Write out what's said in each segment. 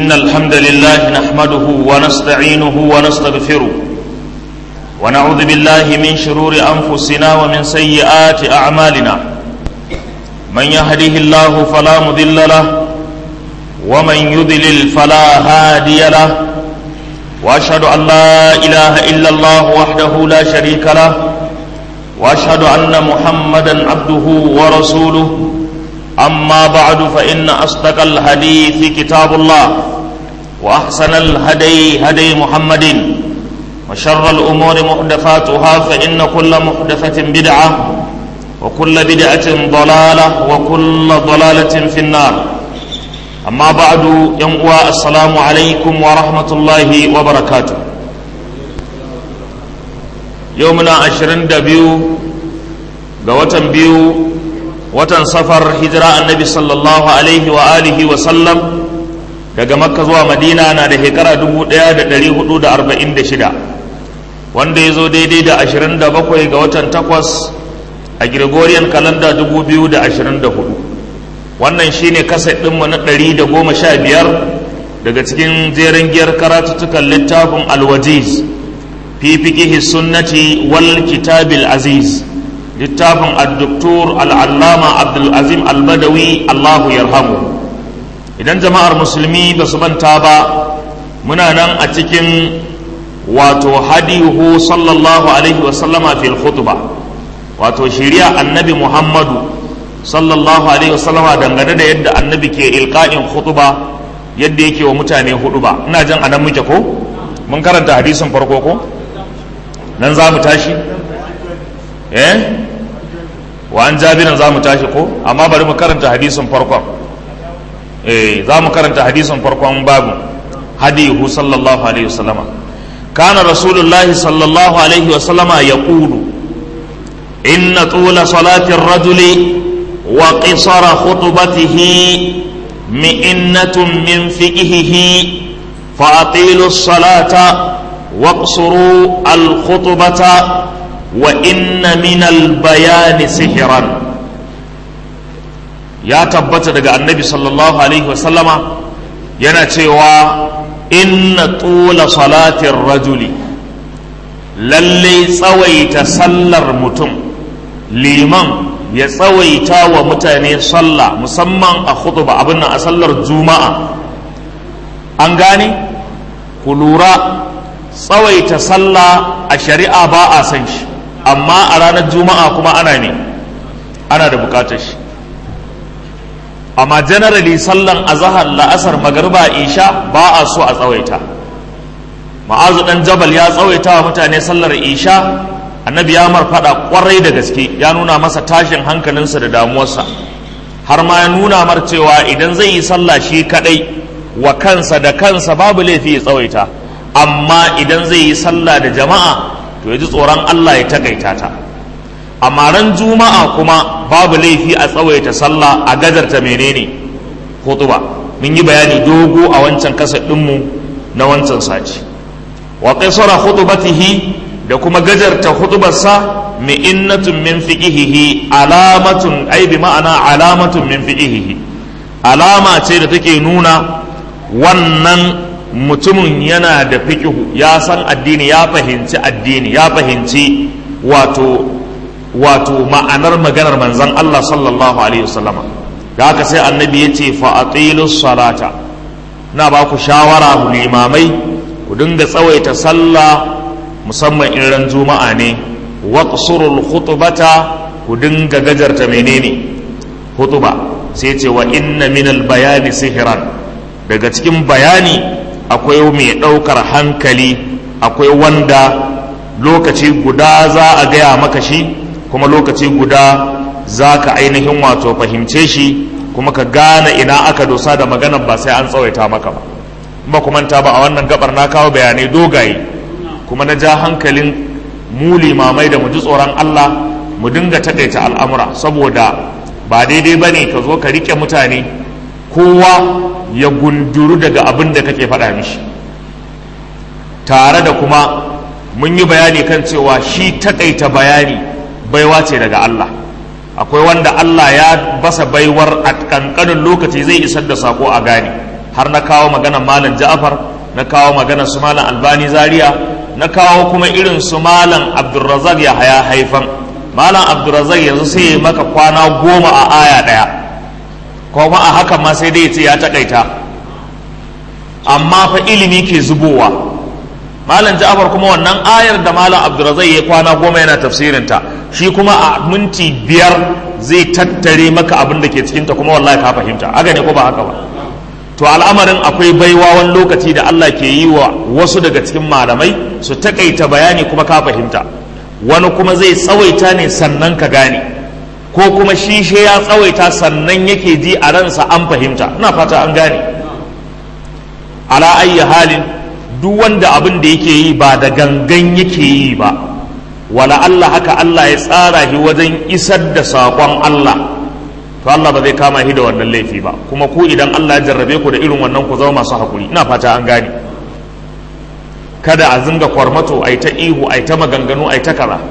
إن الحمد لله نحمده ونستعينه ونستغفره ونعوذ بالله من شرور أنفسنا ومن سيئات أعمالنا من يهده الله فلا مضل له ومن يضلل فلا هادي له وأشهد أن لا إله إلا الله وحده لا شريك له وأشهد أن محمدا عبده ورسوله أما بعد فإن أصدق الحديث كتاب الله وأحسن الهدي هدي محمد وشر الأمور محدثاتها فإن كل محدثة بدعة وكل بدعة ضلالة وكل ضلالة في النار أما بعد ينقوى السلام عليكم ورحمة الله وبركاته يومنا عشرين دبيو قوة بيو watan safar hijira annabi sallallahu alaihi wa alihi wa sallam daga makka zuwa madina na da shekara 1446 wanda ya zo daidai da 27 ga watan takwas a gregorian kalanda 2024 wannan shine kaset ɗinmu na 115 daga cikin jerin giyar karatuttukan littafin alwajiz fi fiqihi sunnati wal kitabil aziz littafin addoktor al'allama abdulazim albadawi allahu yarhamu idan jama'ar musulmi ba su banta ba muna nan a cikin wato hadihu sallallahu alaihi wasallama fil khutba wato shiriya annabi muhammadu sallallahu alaihi wasallama dangane da yadda annabi ke ilka'in khutba yadda yake wa mutane hudu ba ina jan anan muke ko mun karanta hadisin farko ko nan za mu tashi eh wa an jabirin za mu tashi ko amma bari mu karanta hadisin farkon eh za mu karanta hadisin farkon babu hadihu sallallahu alaihi wasallama kana rasulullah sallallahu alaihi wasallama yaqulu inna tula salati ar-rajuli wa qisara khutbatihi mi'annatun min fiqhihi فأطيلوا الصلاة واقصروا الخطبة وإن من البيان سحرا ya tabbata daga annabi sallallahu alaihi wasallama yana cewa inna tula salatin rajuli lalle tsawaita sallar mutum liman ya tsawaita wa mutane sallah musamman a khutba abin nan a sallar juma'a an gane ku lura tsawaita sallah a shari'a ba a san shi amma a ranar juma'a kuma ana ne ana da bukatar shi amma generally sallan azahar la'asar magarba isha ba a so a tsawaita ma'azu dan jabal ya tsawaita wa mutane sallar isha annabi ya marfada kwarai da gaske ya nuna masa tashin hankalinsa da damuwarsa har ma ya nuna mar cewa idan zai yi sallah shi kadai wa kansa da kansa babu laifi ya tsawaita amma idan zai yi sallah da jama'a to ya ji tsoron Allah ya takaita ta amma ran juma'a kuma babu laifi a tsawaita sallah a gajarta menene hutuba mun yi bayani dogo a wancan kasa ɗinmu na wancan saci wa qisara khutbatihi da kuma gajarta hutubarsa mi'innatun min fiqihihi alamatun ai bi ma'ana alamatun min fiqihihi alama ce da take nuna wannan mutumin yana da fiƙihu ya san addini ya fahimci addini ya fahimci wato wato ma'anar maganar manzon Allah sallallahu alaihi wasallama da haka sai annabi ya ce fa'atilu salata na ba ku shawara mu limamai ku dinga tsawaita sallah musamman in ran juma'a ne waqsurul khutbata ku dinga gajarta menene hutuba sai ce wa inna minal bayani sihiran daga cikin bayani akwai mai ɗaukar hankali akwai wanda lokaci guda za a gaya maka shi kuma lokaci guda za ka ainihin wato fahimce shi kuma ka gane ina aka dosa da magana ba sai an tsawaita maka ba ba kuma ta ba a wannan gabar na kawo bayanai dogaye kuma na ja hankalin mu limamai da mu ji tsoron Allah mu dinga takaita al'amura saboda ba daidai ba ne ka zo ka rike mutane kowa ya gunduru daga abin da kake faɗa mishi tare da kuma mun yi bayani kan cewa shi takaita bayani baiwa ce daga Allah akwai wanda Allah ya basa baiwar a kankanin lokaci zai isar da sako a gane har na kawo magana malam ja'far na kawo magana su malam albani zaria na kawo kuma irin su malam abdulrazak ya haya haifan malam abdulrazak yanzu sai ya maka kwana goma a aya ɗaya kuma a haka ma sai dai ya ce ya takaita amma fa ilimi ke zubowa malam ja'far kuma wannan ayar da malam abdulrazak ya kwana goma yana tafsirinta shi kuma a minti biyar zai tattare maka abin da ke cikinta kuma wallahi ka fahimta haka ne ko ba haka ba to al'amarin akwai baiwa wani lokaci da Allah ke yi wa wasu daga cikin malamai su takaita bayani kuma ka fahimta wani kuma zai tsawaita ne sannan ka gane ko kuma shi shi ya tsawaita sannan yake ji a ransa an fahimta ina fata an gane ala ayyi halin duk wanda abin da yake yi ba da gangan yake yi ba wala Allah haka Allah ya tsara shi wajen isar da saƙon Allah to Allah ba zai kama shi da wannan laifi ba kuma ku idan Allah ya jarrabe ku da irin wannan ku zama masu hakuri ina fata an gane kada a zinga kwarmato ai ta ihu ai ta maganganu ai ta kaza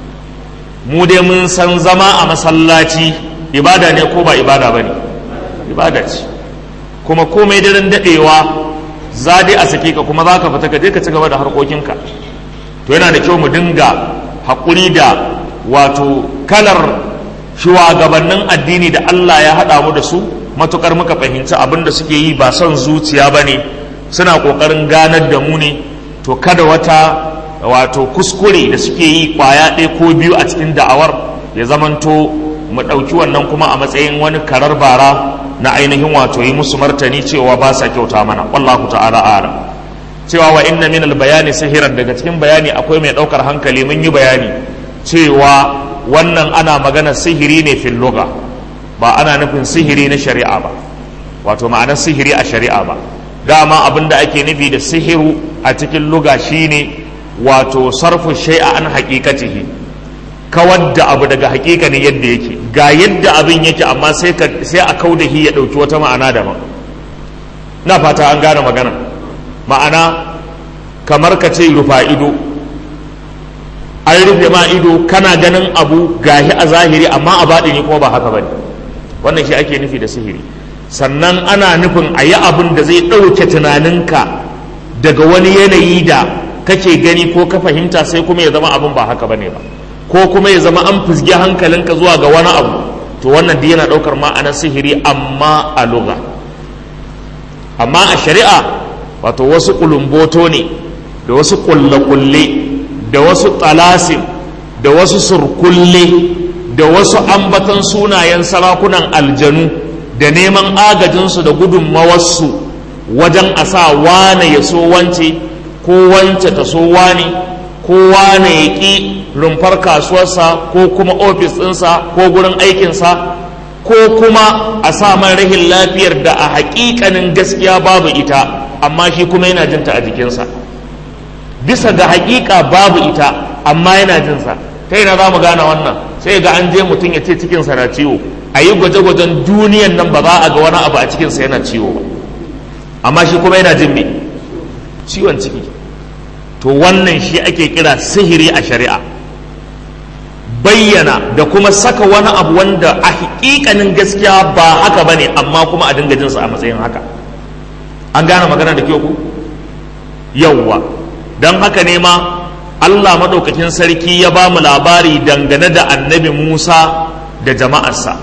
mu dai mun san zama a masallaci ibada ne ko ba ibada bane ibada ce kuma komai daren dadewa za dai a sake ka kuma za ka fita ka je ka ci gaba da harkokinka to yana da kyau mu dinga haƙuri da wato kalar shugabannin addini da Allah ya haɗa mu da su matukar muka fahimci abin da suke yi ba son zuciya ba ne suna ƙoƙarin ganar da mu ne to kada wata wato kuskure da suke yi ƙwaya ɗaya ko biyu a cikin da'awar ya zamanto mu ɗauki wannan kuma a matsayin wani karar bara na ainihin wato yi musu martani cewa ba sa kyauta mana wallahu ta'ala a'lam cewa wa inna min bayani sihiran daga cikin bayani akwai mai ɗaukar hankali mun yi bayani cewa wannan ana magana sihiri ne fil lugha ba ana nufin sihiri na shari'a ba wato ma'anar sihiri a shari'a ba dama abin da ake nufi da sihiru a cikin luga shine wato sarfu shay'a an haqiqatihi kawar da abu daga haƙiƙanin yadda yake ga yadda abin yake amma sai a kaudahi ya ɗauki wata ma'ana daban na fata an gane magana ma'ana kamar ka ce rufa ido an rufe ma ido kana ganin abu gahi a zahiri amma a baɗini kuma ba haka bane wannan shi ake nufi da sihiri sannan ana nufin a yi abin da zai ɗauke tunaninka daga wani yanayi da kake gani ko ka fahimta sai kuma ya zama abin ba haka bane ba ko kuma ya zama an fusge hankalinka zuwa ga wani abu to wannan duk yana ɗaukar ma'anar sihiri amma a lugha amma a shari'a wato wasu kulumboto ne da wasu kulle-kulle da wasu talasim da wasu surkulle da wasu ambatan sunayen sarakunan aljanu da neman agajinsu da gudunmawarsu wajen a sa wane ya so wance ko wance ta so wane ko wane ya ƙi rumfar kasuwarsa ko kuma ofis ɗinsa ko gurin aikinsa ko kuma a sa man rahin lafiyar da a haƙiƙanin gaskiya babu ita amma shi kuma yana jinta a jikinsa bisa ga haƙiƙa babu ita amma yana jinsa ta yana za mu gane wannan sai ga an je mutum ya ce cikinsa na ciwo a yi gwaje-gwajen duniyan nan ba za a ga wani abu a cikinsa yana ciwo ba amma shi kuma yana jin me ciwon ciki to wannan shi ake kira sihiri a shari'a bayyana da kuma saka wani abu wanda a hakikanin gaskiya ba haka ba ne amma kuma a dinga jinsa a matsayin haka an gane magana da kyau ku yawwa don haka ne ma Allah maɗaukakin sarki ya ba mu labari dangane da annabi Musa da jama'arsa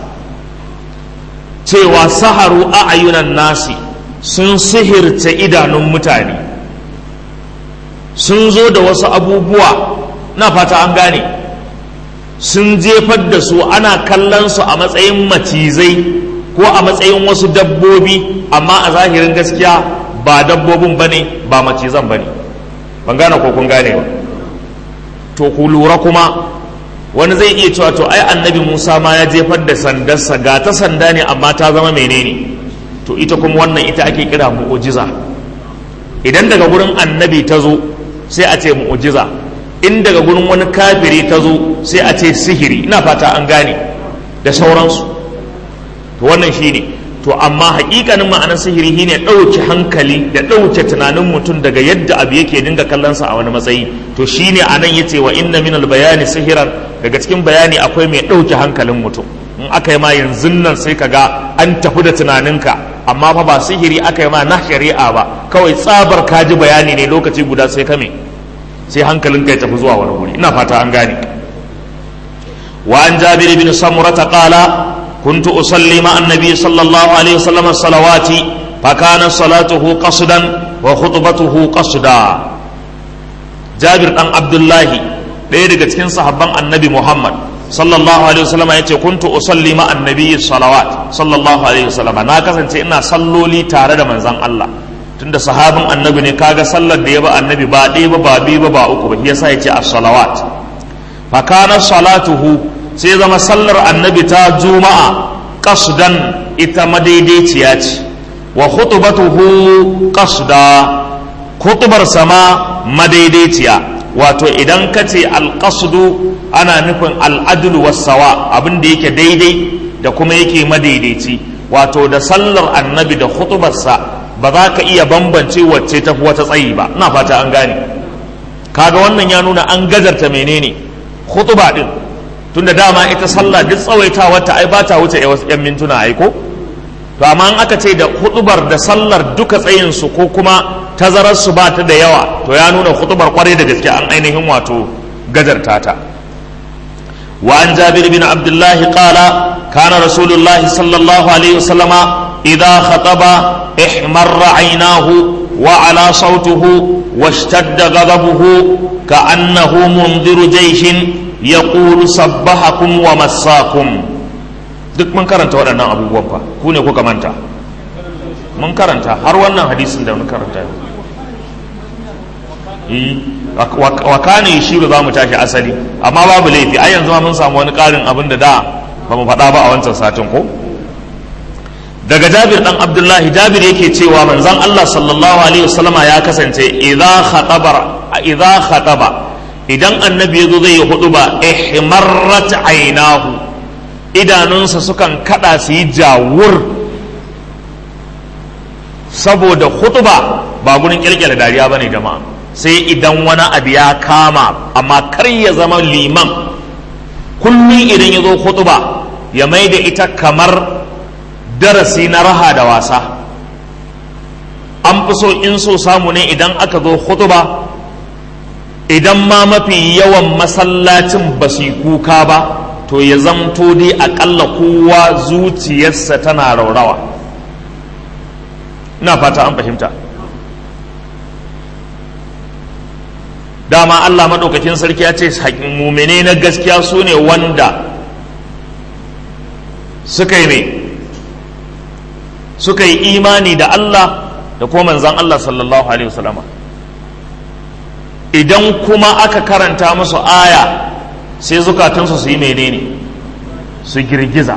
cewa saharu a ayunan nasi sun sihirce idanun mutane sun zo da wasu abubuwa na fata an gane sun jefar da su ana kallon su a matsayin macizai ko a matsayin wasu dabbobi amma a zahirin gaskiya ba dabbobin bane ba macizan bane ban gane ko kun gane ba to ku lura kuma wani zai iya cewa to ai annabi Musa ma ya jefar da sandarsa ga ta sanda ne amma ta zama menene to ita kuma wannan ita ake kira mu'ujiza idan daga gurin annabi ta zo sai a ce mu'ujiza in daga gurin wani kafiri ta zo sai a ce sihiri ina fata an gane da sauransu to wannan shine to amma hakikanin ma'anar sihiri shine ɗauke hankali da ɗauke tunanin mutum daga yadda abu yake dinga kallonsa a wani matsayi to shine anan yace wa inna min bayani sihiran daga cikin bayani akwai mai ɗauke hankalin mutum in aka yi ma yanzu nan sai ka ga an tafi da tunaninka amma fa ba sihiri aka yi ma na shari'a ba kawai tsabar kaji bayani ne lokaci guda sai kame sai hankalin kai tafi zuwa wani guri ina fata an gane wa an jabir bin samurata qala كنت أصلي مع النبي صلى الله عليه وسلم الصلوات فكان صلاته قصدا وخطبته قصدا جابر بن عبد الله ɗaya daga cikin sahabban annabi Muhammad sallallahu alaihi wasallam ya ce kuntu usalli ma annabi salawat sallallahu alaihi wasallam na kasance ina salloli tare da manzon Allah tunda sahabin annabi ne kaga sallar da ya ba annabi ba ɗaya ba ba biyu ba ba uku ba yasa ya ce as-salawat fa kana salatuhu sai zama sallar annabi ta juma'a qasdan ita madaidaiciya ce wa khutbatuhu qasda khutbar sama madaidaiciya wato idan ka ce alƙasudu ana nufin al'adul wasawa abin da yake daidai da kuma yake madaidaici wato da sallar annabi da hutubarsa ba za ka iya bambance wacce ta fi wata tsayi ba ina fata an gane kaga wannan ya nuna an gazarta menene hutuba din tunda dama ita sallah duk tsawaita wata ai ba ta wuce yan mintuna ai ko to amma in aka ce da hutubar da sallar duka tsayinsu ko kuma tazararsu ba ta da yawa to ya nuna hutubar kwarai da gaske an ainihin wato gajarta ta wa an jabir bin abdullah qala kana rasulullahi sallallahu alaihi wasallama idza khataba ihmarra aynahu wa ala sautuhu washtadda ghadabuhu ka'annahu mundiru jayshin yaqulu sabbahakum wa massakum duk mun karanta waɗannan abubuwan fa ku ne kuka manta mun karanta har wannan hadisin da mun karanta wa kana yashiru za mu tashi asali amma babu laifi ai yanzu ma mun samu wani ƙarin abin da da ba mu faɗa ba a wancan satin ko daga jabir dan abdullahi jabir yake cewa manzon Allah sallallahu alaihi wasallama ya kasance idza khataba idza khataba idan annabi yazo zai yi huduba ihmarrat aynahu idanunsa sukan kada su yi jawur saboda hutuba ba gurin kirkira dariya bane jama'a sai idan wani abu ya kama amma kar ya zama liman kullum idan ya zo hutuba ya mai da ita kamar darasi na raha da wasa an fi so in so samu ne idan aka zo hutuba idan ma mafi yawan masallacin ba su kuka ba to ya zamto dai akalla kowa zuciyarsa tana raurawa ina fata an fahimta dama Allah maɗaukakin sarki ya ce mumene na gaskiya su ne wanda suka yi ne suka yi imani da Allah da kuma manzan Allah sallallahu alaihi wasallama idan kuma aka karanta musu aya sai zukatunsu su yi menene su girgiza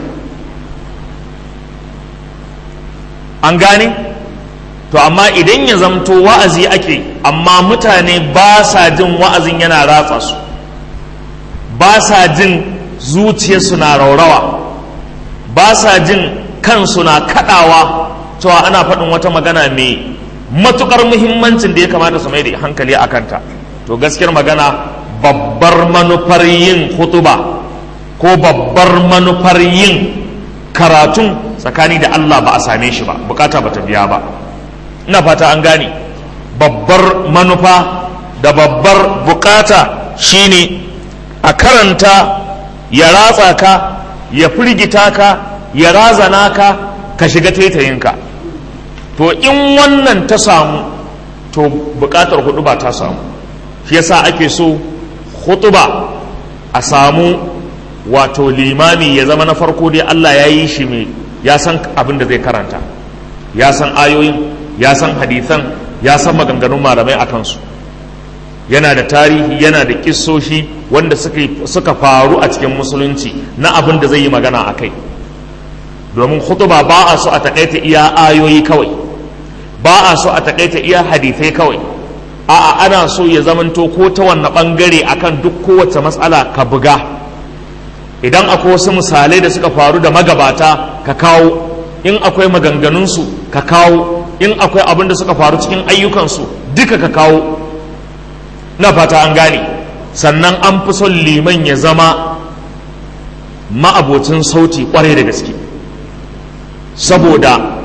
an gane to amma idan ya zamto wa'azi ake amma mutane ba sa jin wa'azin yana ratsa su ba sa jin zuciyarsu na raurawa ba sa jin kansu na kadawa cewa ana faɗin wata magana mai matukar muhimmancin da ya kamata su mai da hankali a kanta to gaskiyar magana babbar manufar yin hutuba ko babbar manufar yin karatun tsakani da Allah ba a same shi ba bukata ba ta biya ba ina fata an gane babbar manufa da babbar bukata shine a karanta ya ratsa ka ya firgita ka ya razana ka ka shiga taitayinka to in wannan ta samu to bukatar hudu ba ta samu shi yasa ake so hutuba a samu wato limami ya zama na farko dai Allah ya yi shi mai ya san abin da zai karanta ya san ayoyin ya san hadithan ya san maganganun malamai a kansu yana da tarihi yana da kissoshi wanda suka faru a cikin musulunci na abin da zai yi magana a kai domin hutuba ba a so a taƙaita iya ayoyi kawai ba a so a taƙaita iya hadithai kawai a'a ana so ya zamanto ko ta wanne ɓangare akan duk kowace matsala ka buga idan akwai wasu misalai da suka faru da magabata ka kawo in akwai maganganunsu ka kawo in akwai abin da suka faru cikin ayyukansu duka ka kawo na fata an gane sannan an fi son liman ya zama ma'abocin sauti kwarai da gaske saboda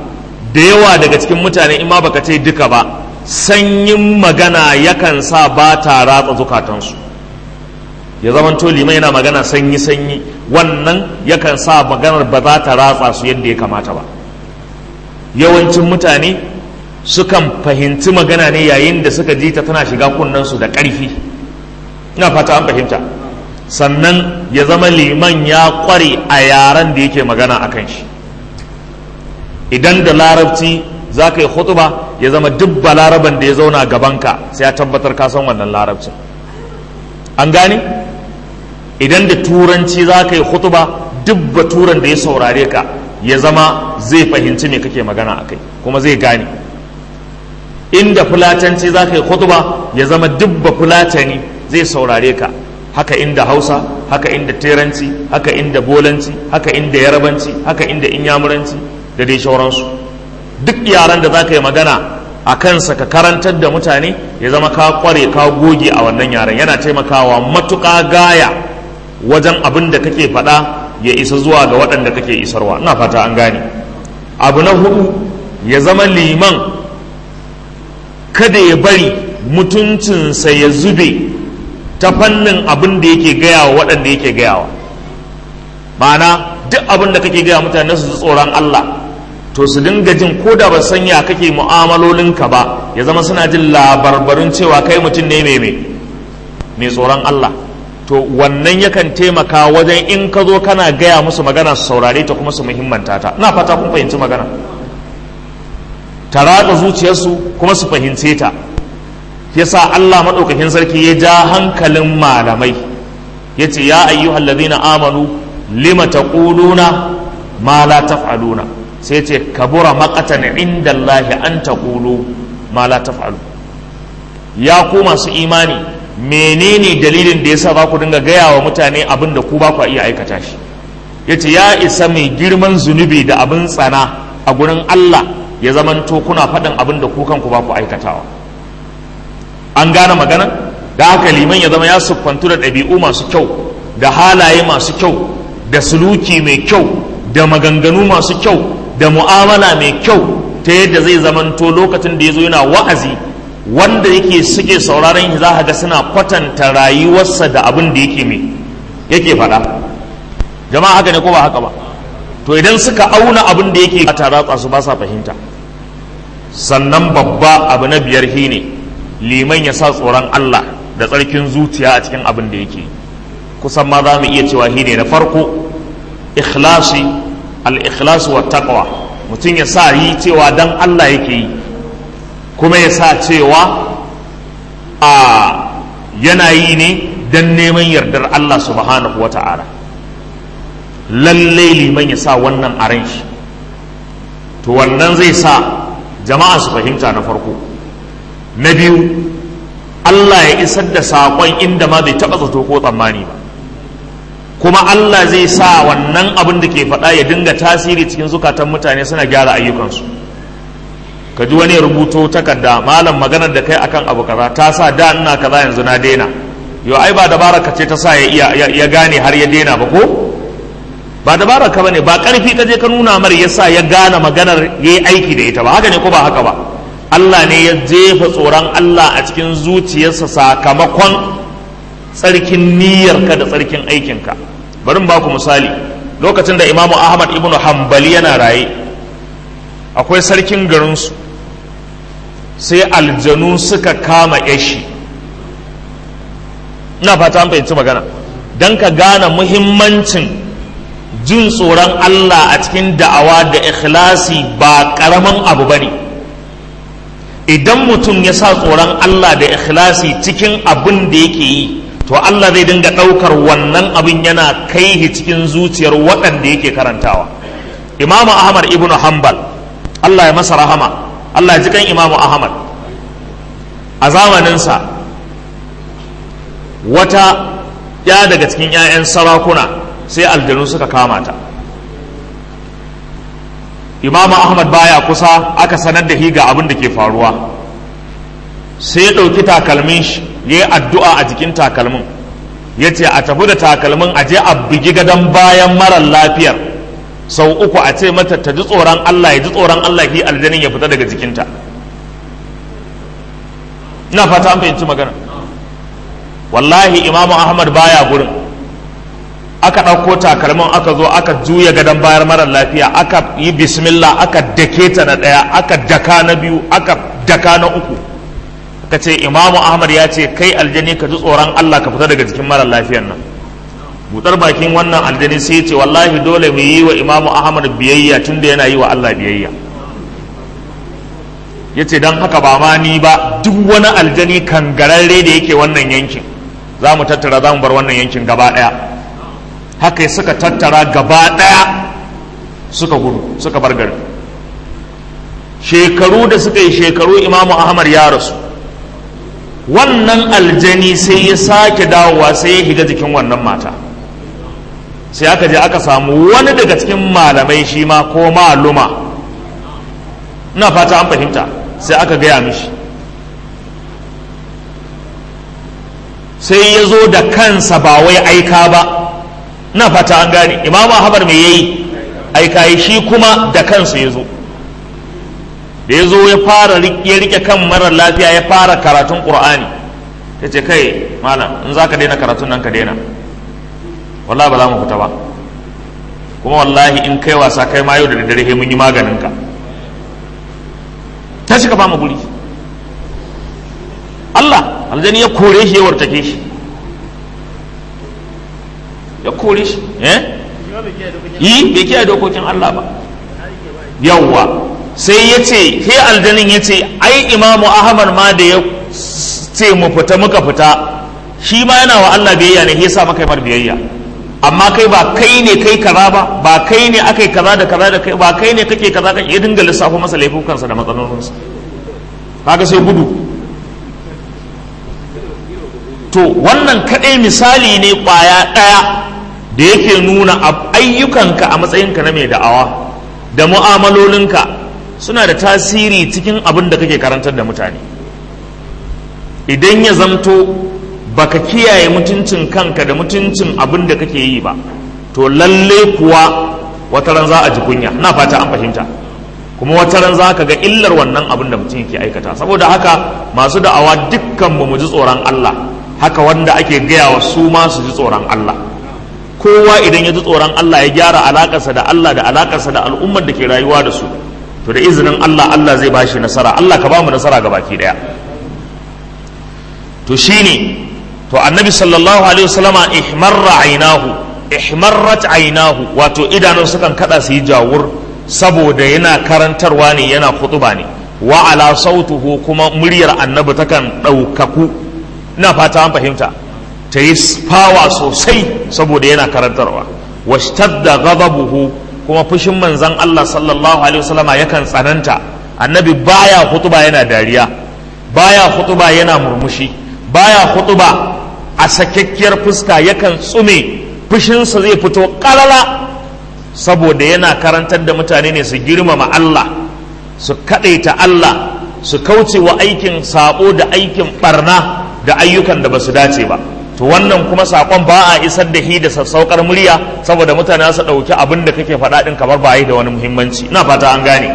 da yawa daga cikin mutane in ma baka ce duka ba sanyin magana yakan sa ba ta ratsa zukatansu ya zama to liman yana magana sanyi sanyi wannan yakan sa maganar ba za ta ratsa su yadda ya kamata ba yawancin mutane sukan fahimci magana ne yayin da suka ji ta tana shiga kunnensu da ƙarfi ina fata an fahimta sannan ya zama liman ya ƙware a yaren da yake magana a kan shi idan da larabci za ka yi hutuba ya zama duk balaraban da ya zauna gabanka sai ya tabbatar ka san wannan larabcin an gane idan da turanci za ka yi hutuba duk baturan da ya saurare ka ya zama zai fahimci me kake magana a kai kuma zai gane inda fulatanci za ka yi hutuba ya zama duk fulatani zai saurare ka haka inda hausa haka inda teranci haka inda bolanci haka inda yarabanci haka inda inyamuranci da dai shauransu duk yaran da za ka yi magana a kansa ka karantar da mutane ya zama ka kware ka goge a wannan yaren yana taimakawa matuƙa gaya wajen abin da kake faɗa ya isa zuwa ga waɗanda kake isarwa ina fata an gane abu na hudu ya zama liman kada ya bari mutuncinsa ya zube ta fannin abin da yake gaya wa waɗanda yake gayawa ma'ana duk abin da kake gaya mutane su tsoron Allah to su dinga jin ko da ba sanya kake mu'amalolinka ba ya zama suna jin labarbarin cewa kai mutum ne mai mai tsoron Allah to wannan yakan taimaka wajen in ka zo kana gaya musu magana su saurare ta kuma su muhimmanta ta ina fata kun fahimci magana ta ratsa zuciyarsu kuma su fahimce ta yasa Allah maɗaukakin sarki ya ja hankalin malamai ya ce ya ayyuhal ladina amanu lima taquluna ma la taf'aluna sai ce kabura maqatan inda Allah an taqulu ma la taf'alu ya ku masu imani menene dalilin da yasa za ku dinga gaya wa mutane abin da ku ba ku iya aikata shi yace ya isa mai girman zunubi da abin tsana a gurin Allah ya zamanto kuna faɗin abin da ku kanku ba ku aikatawa an gane magana da haka liman ya zama ya siffantu da ɗabi'u masu kyau da halaye masu kyau da suluki mai kyau da maganganu masu kyau da mu'amala mai kyau ta yadda zai zamanto lokacin da ya zo yana wa'azi wanda yake suke sauraron shi za ga suna kwatanta rayuwarsa da abin da yake mai yake faɗa jama'a haka ne ko ba haka ba to idan suka auna abin da yake ta ratsa su ba sa fahimta sannan babba abu na biyar shi ne liman ya sa tsoron Allah da tsarkin zuciya a cikin abin da yake kusan ma za mu iya cewa shi ne na farko ikhlasi al-ikhlasu wa taqwa mutum ya sa yi cewa dan Allah yake yi kuma ya sa cewa a yana yi ne dan neman yardar Allah subhanahu wa ta'ala lallai liman ya sa wannan a ran shi to wannan zai sa jama'a su fahimta na farko na biyu Allah ya isar da saƙon inda ma bai taɓa zato ko tsammani ba kuma Allah zai sa wannan abin da ke faɗa ya dinga tasiri cikin zukatan mutane suna gyara ayyukansu ka ji wani rubuto takarda malam maganar da kai akan abu kaza ta sa da ina kaza yanzu na daina yo ai ba dabara ka ce ta sa ya ya gane har ya daina ba ko ba dabara ka bane ba karfi ka je ka nuna mar yasa ya gane maganar yayi aiki da ita ba haka ne ko ba haka ba Allah ne ya jefa tsoron Allah a cikin zuciyarsa sakamakon tsarkin niyyarka da tsarkin aikinka bari ba ku misali lokacin da imamu ahmad ibnu hambali yana raye akwai sarkin garinsu sai aljanu suka kama yashi ina fata an fahimci magana don ka gane muhimmancin jin tsoron Allah a cikin da'awa da ikhlasi ba ƙaramin abu ba ne idan mutum ya sa tsoron Allah da ikhlasi cikin abin da yake yi to Allah zai dinga ɗaukar wannan abin yana kai shi cikin zuciyar waɗanda yake karantawa imamu ahmad ibnu hanbal Allah ya masa rahama Allah ya ji kan imamu ahmad a zamaninsa wata ya daga cikin 'ya'yan sarakuna sai aljanu suka kama ta imamu ahmad baya kusa aka sanar da higa abin da ke faruwa sai ya ɗauki takalmin shi ya yi addu'a a jikin takalmin ya ce a tafi da takalmin a je a bugi gadon bayan marar lafiyar sau uku a ce mata ta ji tsoron Allah ya ji tsoron Allah ki aljanin ya fita daga jikinta ina fata an fahimci magana wallahi imamu ahmad baya gurin aka ɗauko takalmin aka zo aka juya gadon bayar marar lafiya aka yi bismillah aka dake ta na ɗaya aka daka na biyu aka daka na uku aka ce imamu ahmad ya ce kai aljani ka ji tsoron allah ka fita daga jikin marar lafiyan nan buɗar bakin wannan aljani sai ya ce wallahi dole mu yi wa imamu ahmad biyayya tunda yana yi wa allah biyayya ya ce don haka ba ma ni ba duk wani aljani kangararre da yake wannan yankin za mu tattara za mu bar wannan yankin gaba ɗaya haka suka tattara gaba ɗaya suka gudu suka bar gari shekaru da suka yi shekaru imamu ahmad ya rasu wannan aljani sai ya sake dawowa sai ya higa jikin wannan mata sai aka je aka samu wani daga cikin malamai shi ma ko maluma ina fata an fahimta sai aka gaya mishi sai ya zo da kansa ba wai aika ba na fata an gane imamu habar mai yayi aika yi shi kuma da kansa ya zo da ya zo ya fara ya rike kan marar lafiya ya fara karatun qur'ani ya ce kai malam in za ka daina karatun nan ka daina wallahi ba za mu fita ba kuma wallahi in kai wasa kai ma yau da daddare mun yi maganin ka ta shiga ba mu guri Allah aljani ya kore shi ya wartake shi ya kore shi eh yi bai kiyaye dokokin Allah ba yawwa sai ya ce sai aljanin ya ce ai imamu ahmad ma da ya ce mu fita muka fita shi ma yana wa Allah biyayya ne yasa maka mar biyayya amma kai ba kai ne kai kaza ba ba kai ne akai kaza da kaza da kai ba kai ne kake kaza kan ya dinga lissafo masa laifukansa da matsalolinsa kaga sai gudu to wannan kaɗai misali ne ƙwaya ɗaya da yake nuna ayyukanka a matsayinka na mai da'awa da mu'amalolinka suna da tasiri cikin abin da kake karantar da mutane idan ya zamto baka kiyaye mutuncin kanka da mutuncin abin da kake yi ba to lalle kuwa wata ran za a ji kunya na fata an fahimta kuma wata ran za ka ga illar wannan abin da mutum yake aikata saboda haka masu da'awa dukkan mu ji tsoron Allah haka wanda ake gaya wa su ma su ji tsoron Allah kowa idan ya ji tsoron Allah ya gyara alakarsa da Allah da alakarsa da al'ummar da ke rayuwa da su to da izinin Allah Allah zai bashi nasara Allah ka ba mu nasara ga baki daya to shine to annabi sallallahu alaihi wasallama ihmarra ainahu ihmarrat ainahu wato idanun sukan kada su yi jawur saboda yana karantarwa ne yana khutuba ne wa ala sautuhu kuma muryar annabi takan ɗaukaku ina fata an fahimta ta yi fawa sosai saboda yana karantarwa washtadda ghadabuhu kuma fushin manzon Allah sallallahu alaihi wasallama yakan tsananta annabi baya khutuba yana dariya baya khutuba yana murmushi baya khutuba a sakakkiyar fuska yakan tsume fushinsa zai fito kalala saboda yana karantar da mutane ne su girmama Allah su kaɗaita Allah su kauce wa aikin sabo da aikin barna da ayyukan da ba su dace ba to wannan kuma saƙon ba a isar da hi da sassaukar murya saboda mutane su ɗauki abin da kake faɗa ɗin kamar ba yi da wani muhimmanci ina fata an gane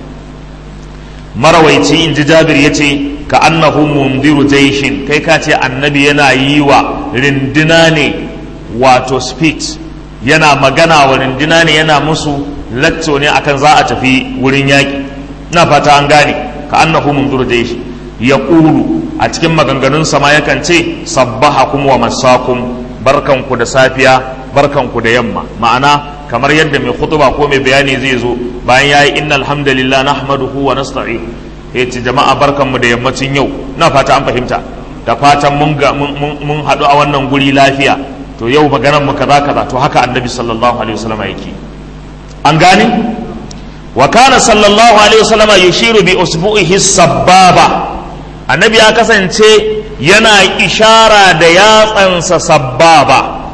marawaici in ji jabir ya ce ka annahu mundiru jaishin kai ka ce annabi yana yi wa rindina ne wato speech yana magana wa rindina ne yana musu lacco ne akan za a tafi wurin yaƙi na fata an gane ka annahu mundiru jaishin ya ƙulu a cikin maganganun sama yakan ce sabbahakum wa masakum barkanku da safiya barkanku da yamma ma'ana kamar yadda mai khutuba ko mai bayani zai zo bayan yayi innal hamdalillah nahmaduhu wa nasta'in ya ce jama'a barkanmu da yammacin yau na fata an fahimta da fatan mun ga mun haɗu a wannan guri lafiya to yau maganar mu kaza kaza to haka annabi sallallahu alaihi wasallam yake an gane wa kana sallallahu alaihi wasallam yushiru bi usbu'ihi sababa annabi ya kasance yana ishara da yatsansa sababa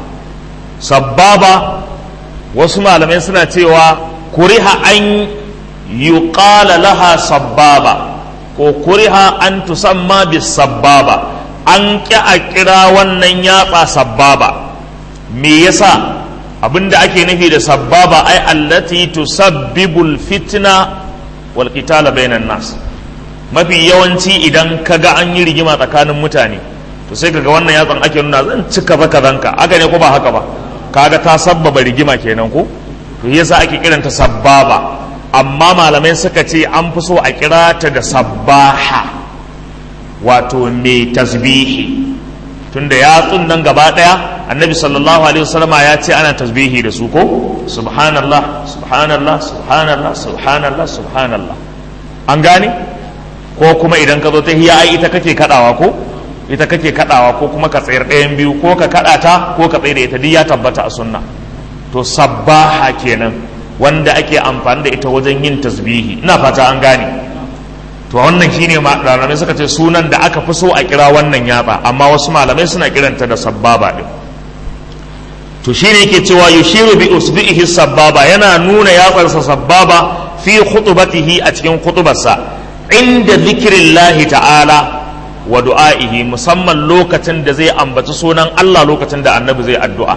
sababa wasu malamai suna cewa kuriha an yuqala laha sababa ko kuriha an tusamma bis sababa an ƙi a kira wannan yatsa sababa me yasa abinda ake nufi da sababa ai allati tusabbibul fitna wal qitala bainan nas mafi yawanci idan kaga an yi rigima tsakanin mutane to sai kaga wannan yatsan ake nuna zan cika baka zanka haka ne ko ba haka ba kaga ta sabbaba rigima kenan ko to yasa ake kiranta sabbaba amma malamai suka ce an fi so a kira ta da sabbaha wato mai tasbihi tunda yatsun nan gaba daya annabi sallallahu alaihi wasallama ya ce ana tasbihi da su ko subhanallah subhanallah subhanallah subhanallah subhanallah an gane ko kuma idan ka zo ta hiya ai ita kake kadawa ko ita kake kadawa ko kuma ka tsayar ɗayan biyu ko ka kada ta ko ka tsaye da ita duk ya tabbata a sunna to sabbaha kenan wanda ake amfani da ita wajen yin tasbihi ina fata an gane to wannan shine malamai suka ce sunan da aka fi so a kira wannan yatsa amma wasu malamai suna kiranta da sabbaba din to shine yake cewa yushiru bi usbihi sabbaba yana nuna yatsarsa sabbaba fi khutbatihi a cikin khutbarsa inda zikrillahi ta'ala wa du'a'ihi musamman lokacin da zai ambaci sunan Allah lokacin da annabi zai addu'a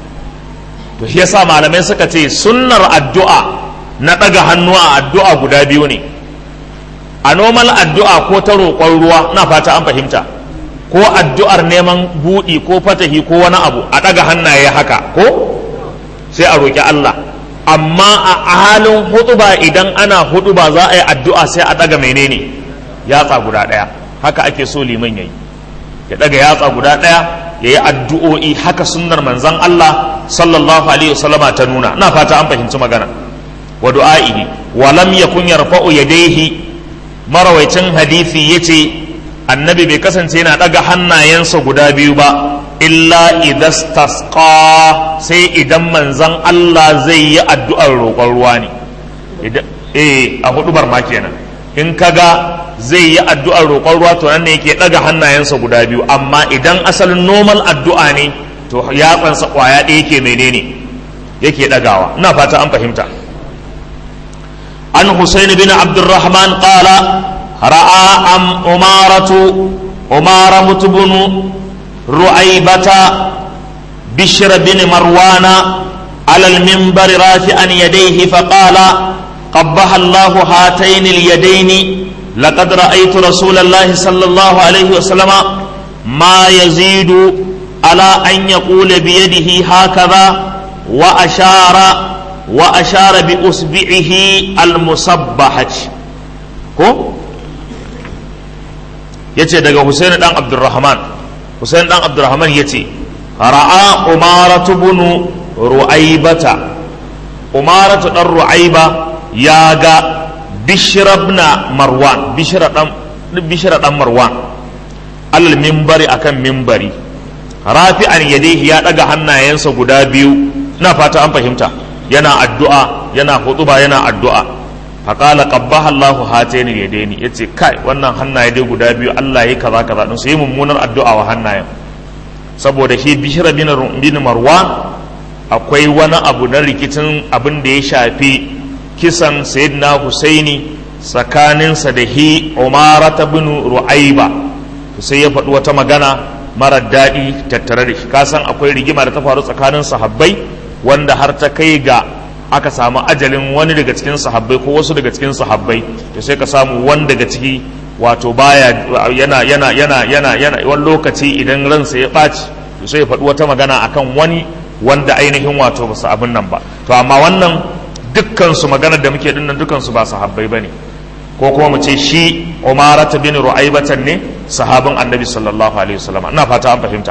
to shi yasa malamai suka ce sunnar addu'a na ɗaga hannu a addu'a guda biyu ne a normal addu'a ko ta roƙon ruwa na fata an fahimta ko addu'ar neman buɗi ko fatahi ko wani abu a ɗaga hannaye haka ko sai a roƙi Allah amma a halin hutuba idan ana hutuba za a yi addu'a sai a ɗaga menene yatsa guda ɗaya haka ake so liman yayi ya ɗaga yatsa guda ɗaya ya yi addu'o'i haka sunnar manzan Allah sallallahu alaihi wasallama ta nuna na fata an fahimci magana wa du'a'ihi wa lam yakun yarfa'u yadayhi marawaicin hadisi yace annabi bai kasance yana daga hannayensa guda biyu ba illa idastasqa sai idan manzan Allah zai yi addu'ar roƙon ruwa ne eh a hudubar ma kenan in kaga zai yi addu'ar roƙon ruwa to nan ne yake ɗaga hannayensa guda biyu amma idan asalin normal addu'a ne to yatsansa ƙwaya ɗaya yake menene yake ɗagawa ina fata an fahimta an husaini bin abdurrahman qala ra'a am umaratu umara mutubunu ru'aibata bishr bin marwana على المنبر رافعا يديه فقال قبح الله هاتين اليدين لقد رأيت رسول الله صلى الله عليه وسلم ما يزيد على أن يقول بيده هكذا وأشار وأشار بأصبعه المصبحة ko yace daga Husain dan Abdurrahman Husain dan Abdurrahman yace ra'a Umaratu ibn Ru'aibata Umaratu dan Ru'aiba ya ga bishirabna marwan bishira dan marwan alal mimbari akan mimbari rafi'an yadayhi ya daga hannayensa guda biyu na fata an fahimta yana addu'a yana hutuba yana addu'a faqala qabbaha Allahu hataini yadaini yace kai wannan hannaye dai guda biyu Allah yayi kaza kaza din su yi mummunar addu'a wa hannayen saboda shi bishira bin marwan akwai wani abu na rikicin abin da ya shafi kisan sayyidina husaini tsakaninsa da hi umara ta bin ru'aiba sai ya faɗi wata magana mara daɗi tattare da shi kasan akwai rigima da ta faru tsakanin sahabbai wanda har ta kai ga aka samu ajalin wani daga cikin sahabbai ko wasu daga cikin sahabbai to sai ka samu wani daga ciki wato baya yana yana yana yana yana wani lokaci idan ransa ya ɓaci to sai ya faɗi wata magana akan wani wanda ainihin wato ba su abin nan ba to amma wannan dukkansu maganar da muke dinnan dukkansu ba sahabbai bane ko kuma mu ce shi umarata bin ru'aibatan ne sahabin annabi sallallahu alaihi wasallam ina fata an fahimta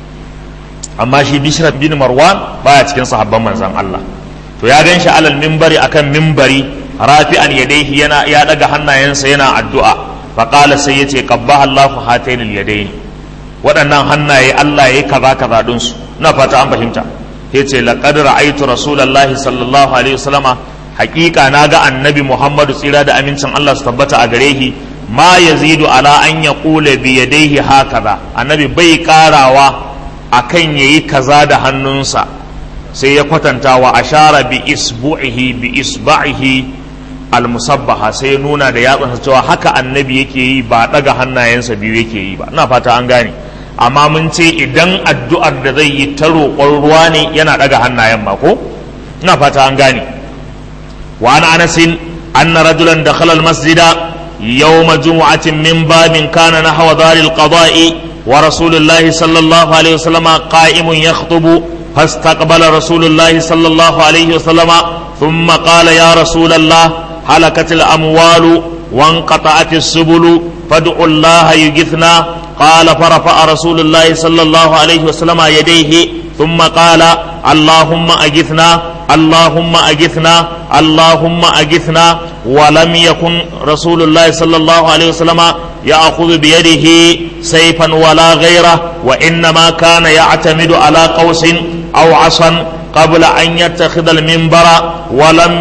amma shi bishra bin marwan baya cikin sahabban manzon Allah to ya gan shi alal minbari akan minbari rafi'an yadayhi yana ya daga hannayensa yana addu'a fa qala sai yace qabbaha Allahu hatainil yadaini waɗannan hannaye Allah yayi kaza kaza din su ina fata an fahimta yace laqad ra'aytu rasulullahi sallallahu alaihi wasallama haƙiƙa na ga annabi muhammadu tsira da amincin Allah su tabbata a gare shi ma yazidu ala an yaqula bi yadayhi hakaza annabi bai karawa akan yayi kaza da hannunsa sai ya kwatanta wa ashara bi isbu'ihi bi isba'ihi almusabbaha sai ya nuna da yatsansa cewa haka annabi yake yi ba daga hannayensa biyu yake yi ba ina fata an gane amma mun ce idan addu'ar da zai yi ta roƙon ruwa ne yana ɗaga hannayen ba ko ina fata an gane wa an anasin anna rajulan dakhala al-masjida يوم جمعة من باب كان نحو دار القضاء ورسول الله صلى الله عليه وسلم قائم يخطب فاستقبل رسول الله صلى الله عليه وسلم ثم قال يا رسول الله هلكت الأموال وانقطعت السبل فادعوا الله يجثنا قال فرفع رسول الله صلى الله عليه وسلم يديه ثم قال اللهم أجثنا اللهم أجثنا اللهم أجثنا ولم يكن رسول الله صلى الله عليه وسلم يأخذ بيده سيفا ولا غيره وإنما كان يعتمد على قوس أو عصا قبل أن يتخذ المنبر ولم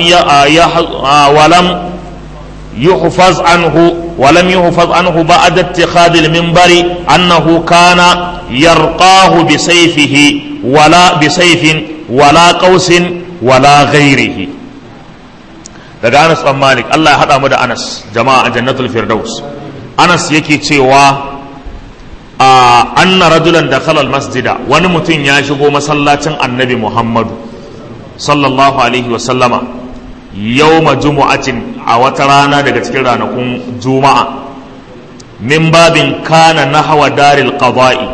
ولم يحفظ عنه ولم يحفظ عنه بعد اتخاذ المنبر أنه كان يرقاه بسيفه ولا بسيف ولا قوس ولا غيره daga Anas ɗan Malik Allah ya haɗa mu da Anas jama'a a jannatul Firdaus Anas yake cewa a anna rajulan da khalal masjida wani mutum ya shigo masallacin annabi Muhammadu sallallahu alaihi wa sallama yawma jumu'atin a wata rana daga cikin ranakun juma'a min babin kana nahwa daril qada'i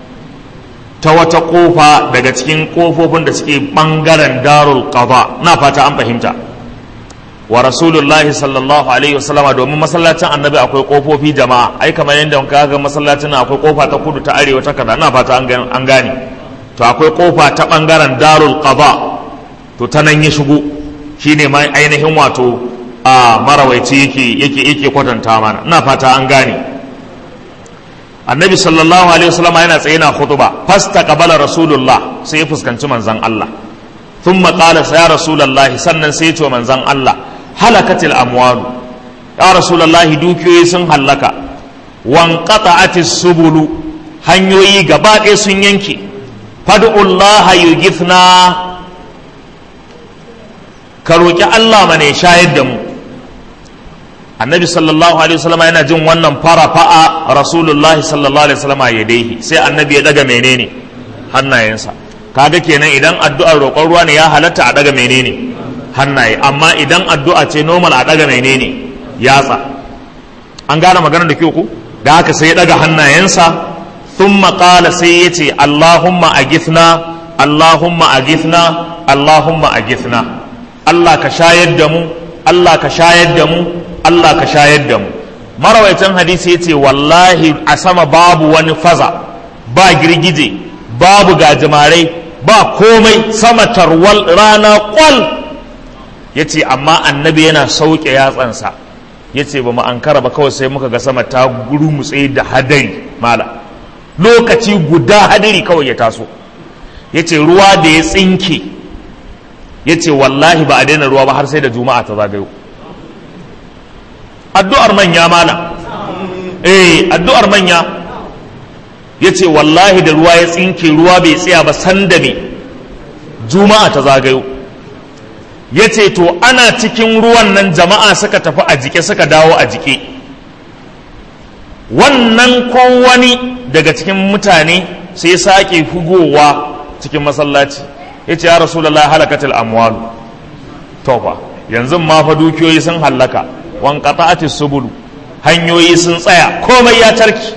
ta wata kofa daga cikin kofofin da suke bangaren darul qada na fata an fahimta wa rasulullahi sallallahu alaihi wasallama domin masallacin annabi akwai kofofi jama'a ai kamar yadda ka ga masallacin akwai kofa ta kudu ta arewa ta kaza na fata an gane to akwai kofa ta bangaren darul qada to ta nan ya shigo shine ma ainihin wato a marawaici yake yake yake kwatanta mana ina fata an gane annabi sallallahu alaihi wasallama yana tsaye na khutba fasta qabala rasulullah sai ya fuskanci manzon Allah thumma qala ya rasulullah sannan sai ya ce manzon Allah halakatil amwalu ya rasulullahi dukiyoyi sun hallaka wanqata'atis subulu hanyoyi gaba ɗaya sun yanke fad'ullaha yughithna ka roki Allah mana ya shayar da mu annabi sallallahu alaihi wasallam yana jin wannan fara fa'a rasulullahi sallallahu alaihi wasallam ya daihi sai annabi ya daga menene hannayensa kaga kenan idan addu'ar roƙon ruwa ne ya halatta a daga menene hannaye amma idan addu'a ce normal a daga menene yatsa an gane maganar da ke ku da haka sai ya daga hannayensa thumma qala sai ya ce allahumma agithna allahumma agithna allahumma agithna allah ka shayar da mu allah ka shayar da mu allah ka shayar da mu marawaitan hadisi ya ce wallahi a sama babu wani faza ba girgije babu gajimarai ba komai sama tarwal rana kwal ya ce amma annabi yana sauke yatsansa ya ce ba mu ankara ba kawai sai muka ga sama ta gurmutse da hadari mala lokaci guda hadari kawai ya taso ya ce ruwa da ya tsinke ya ce wallahi ba a daina ruwa ba har sai da juma'a ta zagayo addu'ar manya mala eh addu'ar manya ya ce wallahi da ruwa ya tsinke ruwa bai tsaya ba sanda ne juma'a ta zagayo ya ce to ana cikin ruwan nan jama'a suka tafi a jike suka dawo a jike wannan ko wani daga cikin mutane sai sake fugowa cikin masallaci ya ce ya rasulallah halakatul amwalu tofa yanzu ma fa dukiyoyi sun hallaka wankata'atis subulu hanyoyi sun tsaya komai ya tarki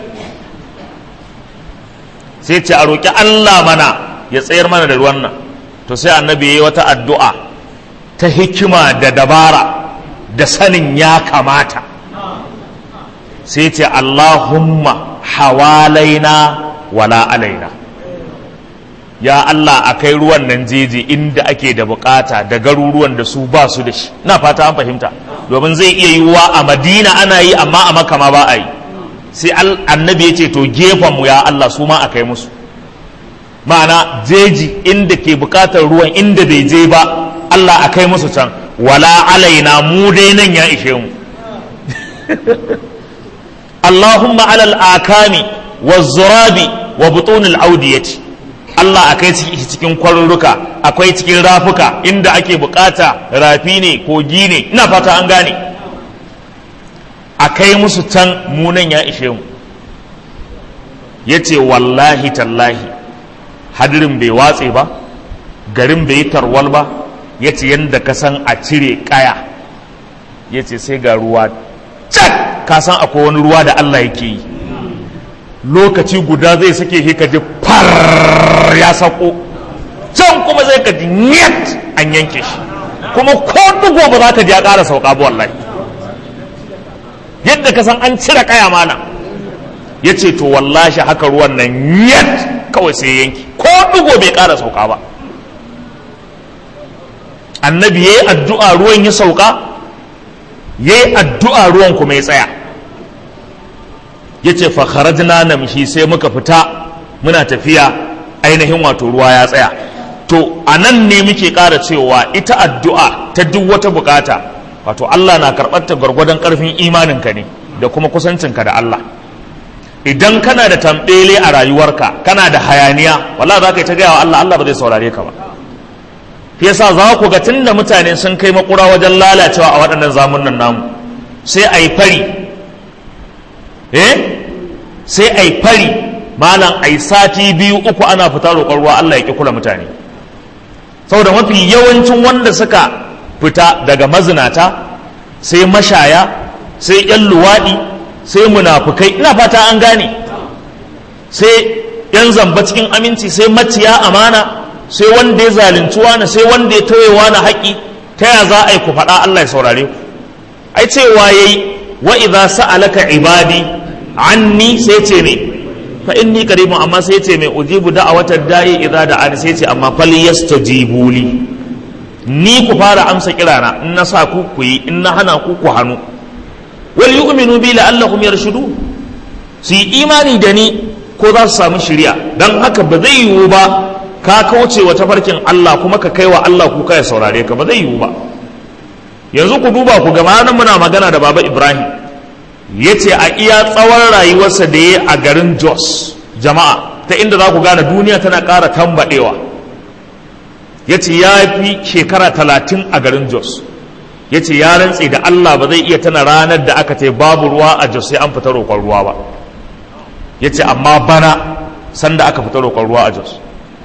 sai ce a roƙi Allah mana ya tsayar mana da ruwan nan to sai annabi ya yi wata addu'a ta hikima da dabara da sanin ya kamata sai ce Allahumma hawalaina wala alaina ya Allah a kai ruwan nan jeji inda ake da bukata da garuruwan da su ba su da shi na fata an fahimta domin zai iya yiwuwa a madina ana yi amma a makama ba a yi sai annabi ya ce to mu ya Allah su ma a kai musu ma'ana jeji inda ke bukatar ruwan inda bai je ba Allah a kai musu can wala alaina mu dai nan ya ishe mu Allahumma alal akami wa zurabi wa butunil audiyati Allah a kai cikin kwarurruka akwai cikin rafuka inda ake bukata rafi ne kogi ne ina fata an gane a kai musu can munan ya ishe mu ya ce wallahi tallahi hadirin bai watse ba garin bai yi tarwal ba ya ce yadda ka san a cire kaya ya ce sai ga ruwa cak ka san akwai wani ruwa da Allah yake yi lokaci guda zai sake shi ka ji far ya sako can kuma zai ka ji nyat an yanke shi kuma ko dugo ba za ka ji ya ƙara sauka ba wallahi yadda ka san an cire kaya mana ya ce to wallahi haka ruwan nan nyat kawai sai yanki ko dugo bai ƙara sauka ba annabi ya yi addu'a ruwan ya sauka ya yi addu'a ruwan kuma ya tsaya ya ce fakharajna namshi sai muka fita muna tafiya ainihin wato ruwa ya tsaya to a nan ne muke ƙara cewa ita addu'a ta duk wata bukata wato Allah na karɓar ta gwargwadon ƙarfin imaninka ne da kuma kusancinka da Allah idan kana da tambele a rayuwarka kana da hayaniya wala za ka yi ta gaya wa Allah Allah ba zai saurare ka ba yasa za ku ga tunda mutane sun kai makura wajen lalacewa a waɗannan zamunan namu sai a yi fari eh sai a yi fari malam a yi sati biyu uku ana fita roƙon ruwa Allah ya ƙi kula mutane saboda mafi yawancin wanda suka fita daga mazinata sai mashaya sai yan luwaɗi sai munafukai ina fata an gane sai yan zamba cikin aminci sai maciya amana sai wanda ya zalunci wani sai wanda ya tauye wani haƙi ta ya za a yi ku faɗa Allah ya saurare ku ai cewa yayi wa idza sa'alaka ibadi anni sai ce me fa inni qaribun amma sai ce me ujibu da'awatad da'i idza da'ani sai ce amma fal yastajibu li ni ku fara amsa kirana in na sa ku ku yi in na hana ku ku hannu wal yu'minu bi la'allahum yarshudu su yi imani da ni ko za su samu shiriya dan haka ba zai yiwu ba ka kauce wa tafarkin Allah kuma ka kai wa Allah kuka ya saurare ka ba zai yiwu ba yanzu ku duba ku ga nan muna magana da baba Ibrahim ya ce a iya tsawon rayuwarsa da ya a garin Jos jama'a ta inda za ku gane duniya tana ƙara tambaɗewa ya ce ya fi shekara talatin a garin Jos ya ce ya rantse da Allah ba zai iya tana ranar da aka ce babu ruwa a Jos sai an fita roƙon ruwa ba ya ce amma bana sanda aka fita roƙon ruwa a Jos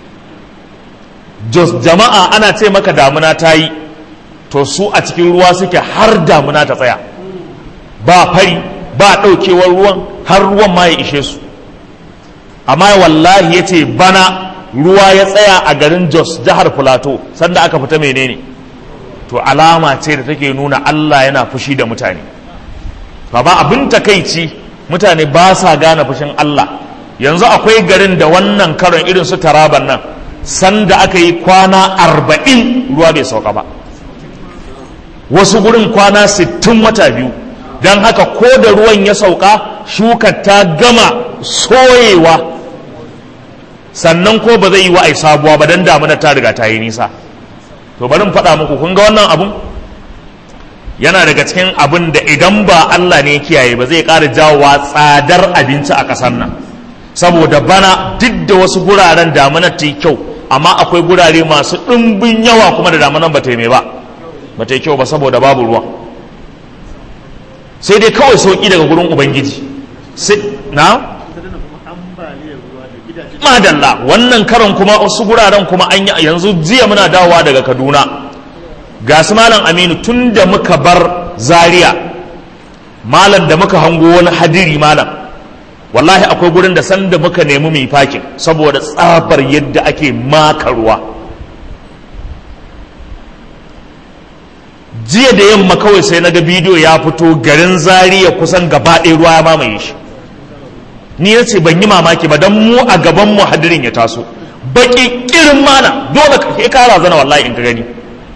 jos jama'a ana ce maka damuna ta yi to su a cikin ruwa suke har damuna ta tsaya ba fari ba ɗaukewar ruwan har ruwan ma ya ishe su amma wallahi ya ce bana ruwa ya tsaya a garin jos jihar filato sanda aka fita menene to alama ce da take nuna allah yana fushi da mutane ba abin takaici mutane ba sa gane fushin allah yanzu akwai garin da wannan karon irin su taraban nan sanda aka yi kwana arba'in ruwa bai sauka ba wasu gurin kwana sittin wata biyu don haka ko da ruwan ya sauka shukar ta gama soyewa sannan ko ba zai yi wa'ai sabuwa ba don damuna ta riga ta yi nisa to bari faɗa muku kun ga wannan abun yana daga cikin abin da idan ba Allah ne kiyaye ba zai ƙara jawowa tsadar abinci a ƙasar nan saboda bana duk da wasu guraren damunar ta yi kyau amma akwai gurare masu ɗimbin yawa kuma da damunan ba ta yi mai ba ba ta yi kyau ba saboda babu ruwa sai dai kawai sauƙi daga gurin ubangiji na madalla wannan karon kuma wasu guraren kuma an yi yanzu jiya muna dawowa daga kaduna ga su malam aminu tun da muka bar zaria malam da muka hango wani hadiri malam wallahi akwai gurin da sanda muka nemi mai fakin saboda tsabar yadda ake maka ruwa jiya da yamma kawai sai na ga bidiyo ya fito garin zariya kusan gaba ɗaya ruwa ya mamaye shi ni ya ce ban yi mamaki ba don mu a gaban mu hadirin ya taso baki kirin mana dole ka kara zana wallahi in ka gani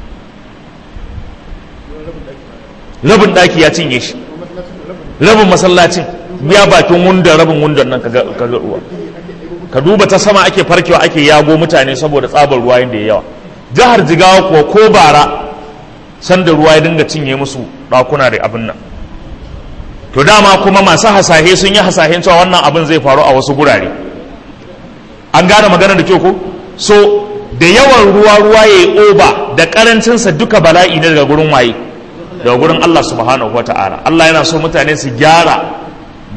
rabin ɗaki ya cinye shi rabin masallacin biya bakin wundan rabin wundan nan ka ga ruwa ka duba ta sama ake farkewa ake yago mutane saboda tsabar ruwa yadda ya yawa jihar jigawa kuwa ko bara sanda ruwa ya dinga cinye musu ɗakuna da abin nan to dama kuma masu hasahe sun yi hasahen cewa wannan abin zai faru a wasu gurare an gane magana da kyau ko so da yawan ruwa ruwa ya yi oba da karancinsa duka bala'i ne daga gurin waye daga gurin Allah subhanahu wa ta'ala Allah yana so mutane su gyara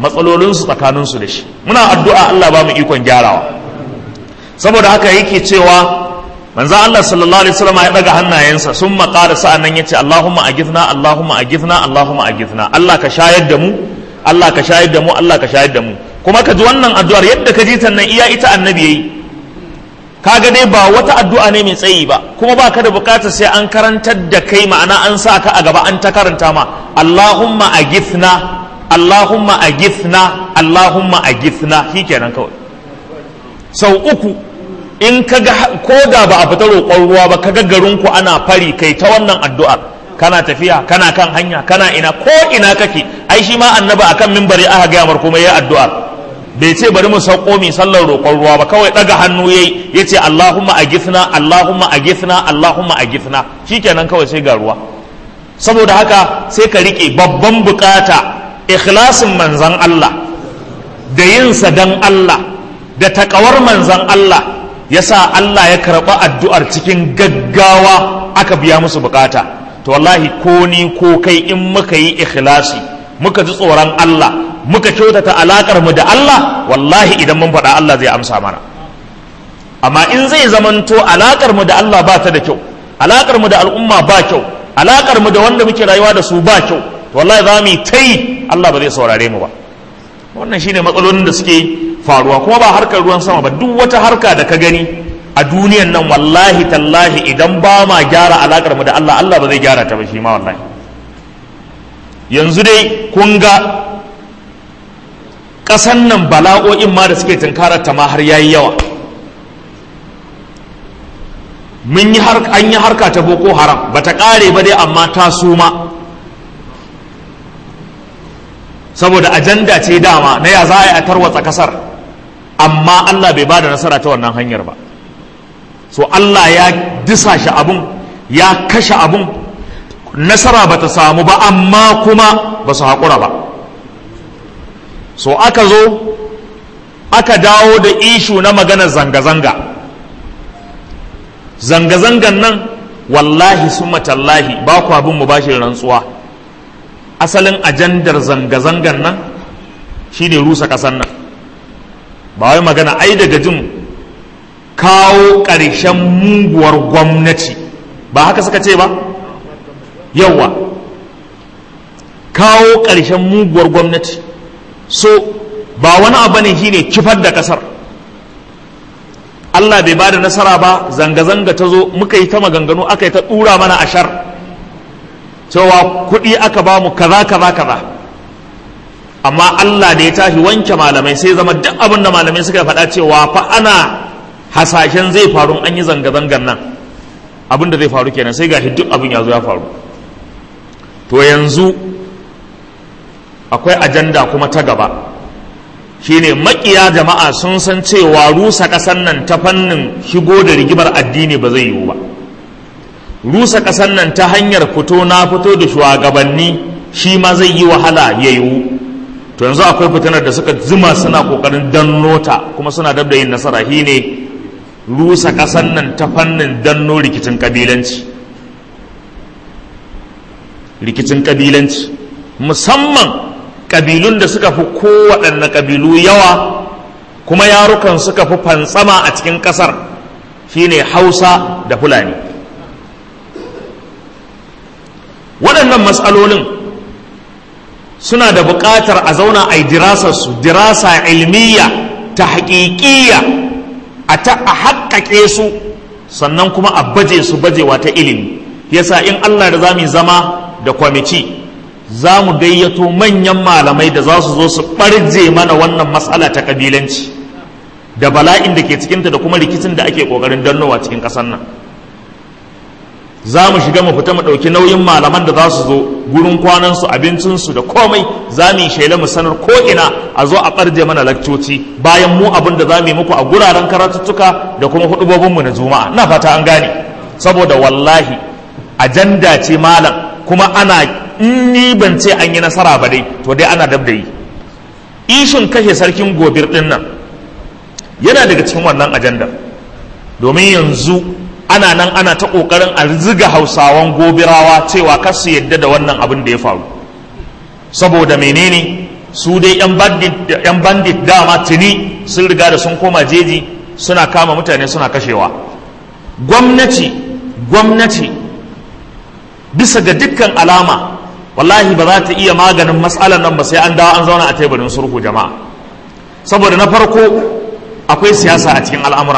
matsalolinsu tsakaninsu da shi muna addu'a Allah ba mu ikon gyarawa saboda haka yake cewa manzo Allah sallallahu alaihi wasallam ya daga hannayensa sun maƙara sa'an nan yace Allahumma agithna Allahumma agithna Allahumma agithna Allah ka shayar da mu Allah ka shayar da mu Allah ka shayar da mu kuma ka ji wannan addu'ar yadda ka ji ta nan iya ita annabi yayi kaga dai ba wata addu'a ne mai tsayi ba kuma ba ka da bukatar sai an karantar da kai ma'ana an sa ka a gaba an ta karanta ma Allahumma agithna Allahumma agithna Allahumma agithna shikenan kawai sau uku in ka ga ko da ba a fita roƙon ruwa ba kaga garin ku ana fari kai ta wannan addu'ar kana tafiya kana kan hanya kana ina ko ina kake ai shi ma annabi akan mimbari aka gaya mar kuma yayi addu'ar bai ce bari mu sauko mi sallar roƙon ruwa ba kawai daga hannu yayi yace Allahumma agithna Allahumma agithna Allahumma agithna shikenan kawai sai ga ruwa saboda haka sai ka rike babban bukata ikhlasin manzan Allah da yinsa dan Allah da takawar manzan Allah yasa Allah ya karɓa addu'ar cikin gaggawa aka biya musu bukata to wallahi ko ni ko kai in muka yi ikhlasi muka ji tsoron Allah muka kyautata alakar mu da Allah wallahi idan mun faɗa Allah zai amsa mana amma in zai zamanto alakar mu da Allah ba ta da kyau alakar mu da al'umma ba kyau alakar mu da wanda muke rayuwa da su ba kyau to wallahi za mu yi ta yi Allah ba zai saurare mu ba wannan shine matsalolin da suke faruwa kuma ba harkar ruwan sama ba duk wata harka da ka gani a duniyan nan wallahi tallahi idan ba ma gyara alakar mu da Allah Allah ba zai gyara ta ba shi ma wallahi yanzu dai kun ga ƙasan nan bala'o'in ma da suke tunkarar ta ma har yayi yawa mun yi an yi harka ta boko haram ba ta ƙare ba dai amma ta suma saboda ajanda ce dama na ya za a yi a tarwatsa kasar amma Allah bai ba da nasara ta wannan hanyar ba so Allah ya disa shi abun ya kashe abun nasara ba ta samu ba amma kuma ba su haƙura ba so aka zo aka dawo da ishu na maganar zanga-zanga zanga-zangan nan wallahi sun matallahi ba ku abin mu bashi rantsuwa asalin ajandar zanga-zangan nan shine rusa ƙasar nan ba wai magana ai daga jin kawo ƙarshen muguwar gwamnati ba haka suka ce ba yawa kawo ƙarshen muguwar gwamnati so ba wani abu ne shine kifar da ƙasar Allah bai ba da nasara ba zanga-zanga ta zo muka yi ta maganganu aka yi ta ɗura mana ashar cewa kuɗi aka ba mu kaza kaza kaza amma Allah da ya tashi wanke malamai sai zama duk abin da malamai suka faɗa cewa fa ana hasashen zai faru an yi zanga-zangan nan abin da zai faru kenan sai gashi duk abin ya zo ya faru to yanzu akwai ajanda kuma ta gaba shine makiya jama'a sun san cewa rusa ƙasar nan ta fannin shigo da rigimar addini ba zai yiwu ba rusa ƙasar nan ta hanyar fito na fito da shugabanni shi ma zai yi wahala ya yiwu to yanzu akwai fitinar da suka zuma suna kokarin danno ta kuma suna dab da yin nasara shi ne rusa ƙasar nan ta fannin danno rikicin ƙabilanci rikicin ƙabilanci musamman ƙabilun da suka fi kowaɗanne ƙabilu yawa kuma yarukan suka fi fantsama a cikin ƙasar shine hausa da fulani waɗannan matsalolin suna da buƙatar a zauna a yi dirasarsu dirasa ilmiya ta haƙiƙiya a ta a haƙaƙe su sannan kuma a baje su bajewa ta ilimi yasa in Allah da za mu zama da kwamiti za mu gayyato manyan malamai da za su zo su ɓarje mana wannan matsala ta ƙabilanci da bala'in da ke cikinta da kuma rikicin da ake ƙoƙarin dannowa cikin ƙasar nan za mu shiga mu fita mu ɗauki nauyin malaman da za su zo gurin kwanansu abincinsu da komai za mu yi shaila mu sanar ko ina a zo a ɓarje mana lakcoci bayan mu abin da za mu yi muku a guraren karatuttuka da kuma hudubobinmu na juma'a na fata an gane saboda wallahi ajanda ce malam kuma ana in ni ban ce an yi nasara ba dai to dai ana dab da yi ishin kashe sarkin gobir ɗin nan yana daga cikin wannan ajandar domin yanzu ana nan ana ta ƙoƙarin a ziga hausawan gobirawa cewa kar su yadda da wannan abin da ya faru saboda menene su dai 'yan bandit dama tuni sun riga da sun koma jeji suna kama mutane suna kashewa gwamnati gwamnati bisa ga dukkan alama wallahi ba za ta iya maganin matsalar nan ba sai an dawo an zauna a teburin sulhu jama'a saboda na farko akwai siyasa a cikin al'amura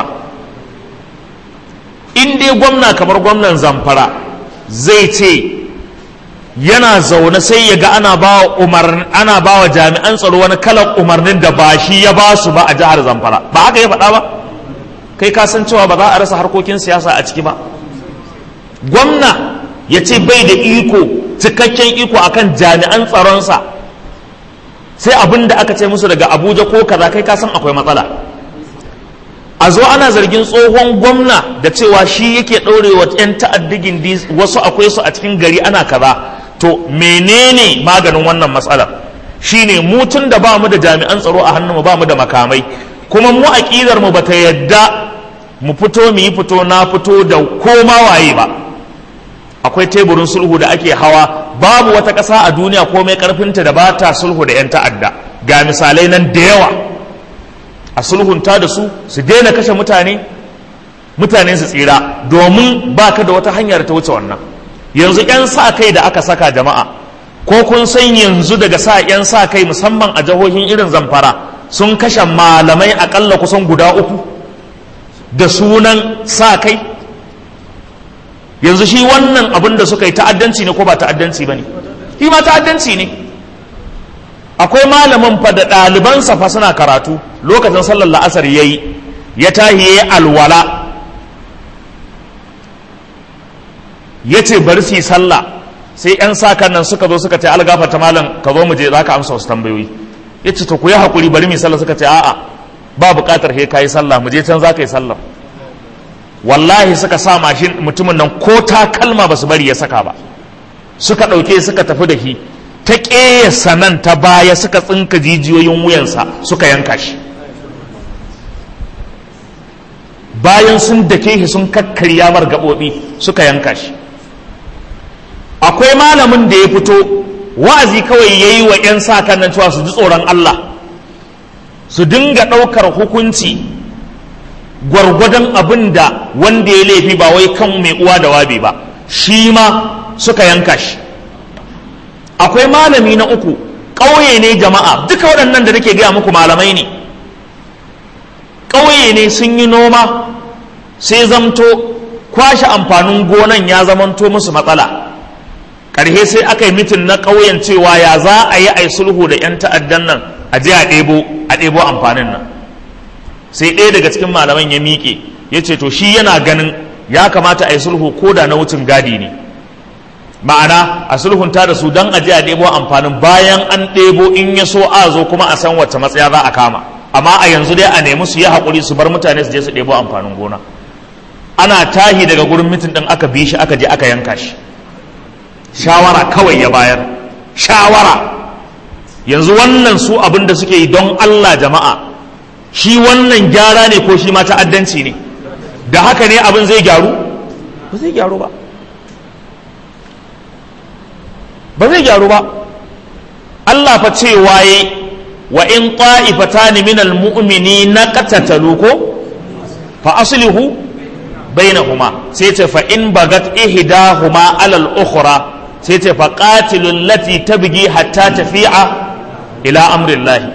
in dai gwamna kamar gwamnan zamfara zai ce yana zaune sai ya ga ana ba ana ba wa jami'an tsaro wani kalan umarnin da ba shi ya ba su ba a jihar zamfara ba haka ya faɗa ba kai ka san cewa ba za a rasa harkokin siyasa a ciki ba gwamna ya ce bai da iko cikakken iko akan jami'an tsaronsa sai abin da aka ce musu daga abuja ko kaza kai ka san akwai matsala a zo ana zargin tsohon gwamna da cewa shi yake ɗaurewa 'yan ta'addigin wasu akwai su a cikin gari ana kaza to menene maganin wannan matsalar shine mu tun da ba mu da jami'an tsaro a hannunmu ba mu da makamai kuma mu aƙidar mu bata yadda mu fito mu yi fito na fito da koma waye ba akwai teburin sulhu da ake hawa babu wata ƙasa a duniya komai ƙarfinta da ba ta sulhu da 'yan ta'adda ga misalai nan da yawa a sulhunta da su su daina kashe mutane mutane su tsira domin ba ka da wata hanyar ta wuce wannan yanzu 'yan sa kai da aka saka jama'a ko kun san yanzu daga sa 'yan sa kai musamman a jihohin irin zamfara sun kashe malamai akalla kusan guda uku da sunan sa kai yanzu shi wannan abin da suka yi ta'addanci ne ko ba ta'addanci ba ne shi ma ta'addanci ne akwai malamin fa da ɗalibansa fa suna karatu lokacin sallar la'asar ya yi ya tahi ya yi alwala ya ce bari su yi sallah sai 'yan sakan nan suka zo suka ce algafa ta malam ka zo mu je za ka amsa wasu tambayoyi ya ce to ku yi haƙuri bari mu yi sallah suka ce a'a ba buƙatar he ka yi sallah mu je can za ka yi sallah wallahi suka sa mashin mutumin nan ko takalma ba su bari ya saka ba suka ɗauke suka tafi da shi ta ƙeyasa nan ta baya suka tsinka jijiyoyin wuyansa suka yanka shi bayan sun dake shi sun kakkarya mar gaɓoɓi suka yanka shi akwai malamin da ya fito wa'azi kawai ya yi wa 'yan sa kan nan cewa su ji tsoron Allah su dinga ɗaukar hukunci gwargwadon abin da wanda ya laifi ba wai kan mai uwa da wabi ba shi ma suka yanka shi akwai malami na uku ƙauye ne jama'a duka waɗannan da nake gaya muku malamai ne ƙauye ne sun yi noma sai zamto kwashe amfanin gonan ya zamanto musu matsala ƙarhe sai aka yi mitin na ƙauyen cewa ya za a yi a sulhu da 'yan ta'addan nan a je a ɗebo a ɗebo amfanin nan sai ɗaya daga cikin malaman ya miƙe ya ce to shi yana ganin ya kamata a yi sulhu ko da na wucin gadi ne ma'ana a sulhunta da su don a je a ɗebo amfanin bayan an ɗebo in ya so a zo kuma a san wacce matsaya za a kama amma a yanzu dai a nemi su yi haƙuri su bar mutane su je su ɗebo amfanin gona ana tahi daga gurin mitin ɗin aka bi shi aka je aka yanka shi shawara kawai ya bayar shawara yanzu wannan su abin da suke yi don Allah jama'a shi wannan gyara ne ko shi ma ta'addanci ne da haka ne abin zai gyaru ba zai gyaru ba ba zai gyaru ba Allah fa ce waye wa in ta'ifatani minal mu'minina qatatalu ko fa aslihu bainahuma sai ce fa in bagat ihdahuma alal ukhra sai ce fa qatilul lati tabgi hatta tafi'a ila amrillahi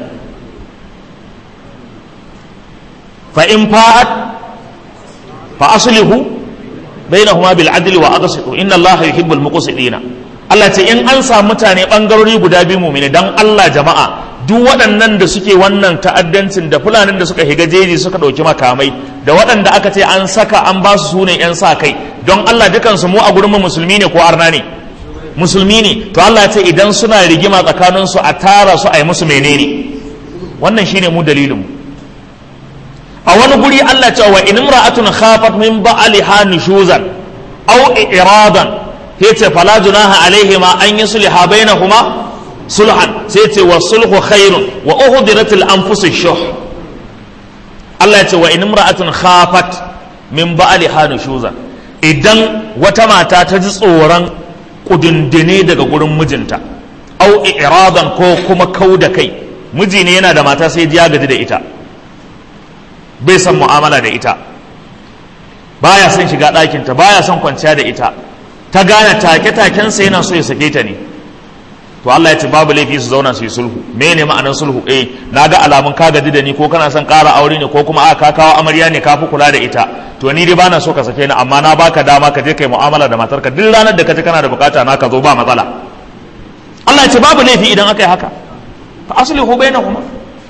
fa in fa'at fa aslihu bainahuma bil adli wa aqsitu inna allaha yuhibbul muqsitina Allah ce in an samu mutane bangarori guda biyu mumini dan Allah jama'a duk waɗannan da suke wannan ta'addancin da fulanin da suka higa jeji suka ɗauki makamai da waɗanda aka ce an saka an ba su sune 'yan sa kai don Allah dukansu mu a gurin musulmi ne ko arna ne musulmi ne to Allah ce idan suna rigima tsakanin su a tara su a yi musu menene wannan shine mu dalilin mu a wani guri Allah ce wa in imra'atun khafat min ba'liha nushuzan aw iradan yace fala junaha alaihima an yusliha bainahuma sulhan sai ce wa sulhu khairun wa uhdirat al anfus shuh Allah ce wa in imra'atun khafat min ba'liha nushuzan idan wata mata ta ji tsoron kudindine daga gurin mijinta au iradan ko kuma kau da kai miji ne yana da mata sai ya gaji da ita bai son mu'amala da ita baya son shiga ɗakinta baya son kwanciya da ita ta gane take-takensa yana so ya sake ta ne to Allah ya ce babu laifi su zauna su yi sulhu me ne ma'anar sulhu eh na ga alamun ka gaji da ni ko kana son ƙara aure ne ko kuma a ka kawo amarya ne ka fi kula da ita to ni dai bana so ka sake ni amma na baka dama ka je kai mu'amala da matarka duk ranar da ka ji kana da bukata na ka zo ba matsala Allah ya ce babu laifi idan aka yi haka fa aslihu bainahuma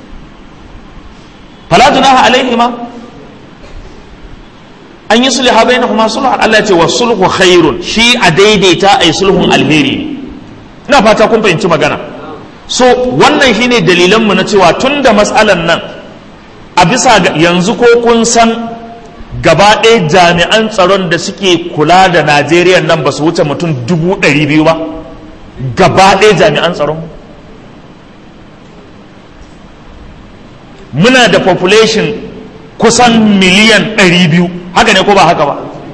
fala junaha alaihima an yi sulha bainahuma sulhan Allah ya ce was sulhu khairun shi a daidaita ai sulhun alheri ne ina fata kun fahimci magana so wannan shine dalilan mu na cewa tunda matsalan nan a bisa yanzu ko kun san gaba ɗaya jami'an tsaron da suke kula da Najeriya nan ba su wuce mutum dubu ɗari biyu ba gaba ɗaya jami'an tsaron muna da population kusan miliyan ɗari biyu haka ne ko ba haka ba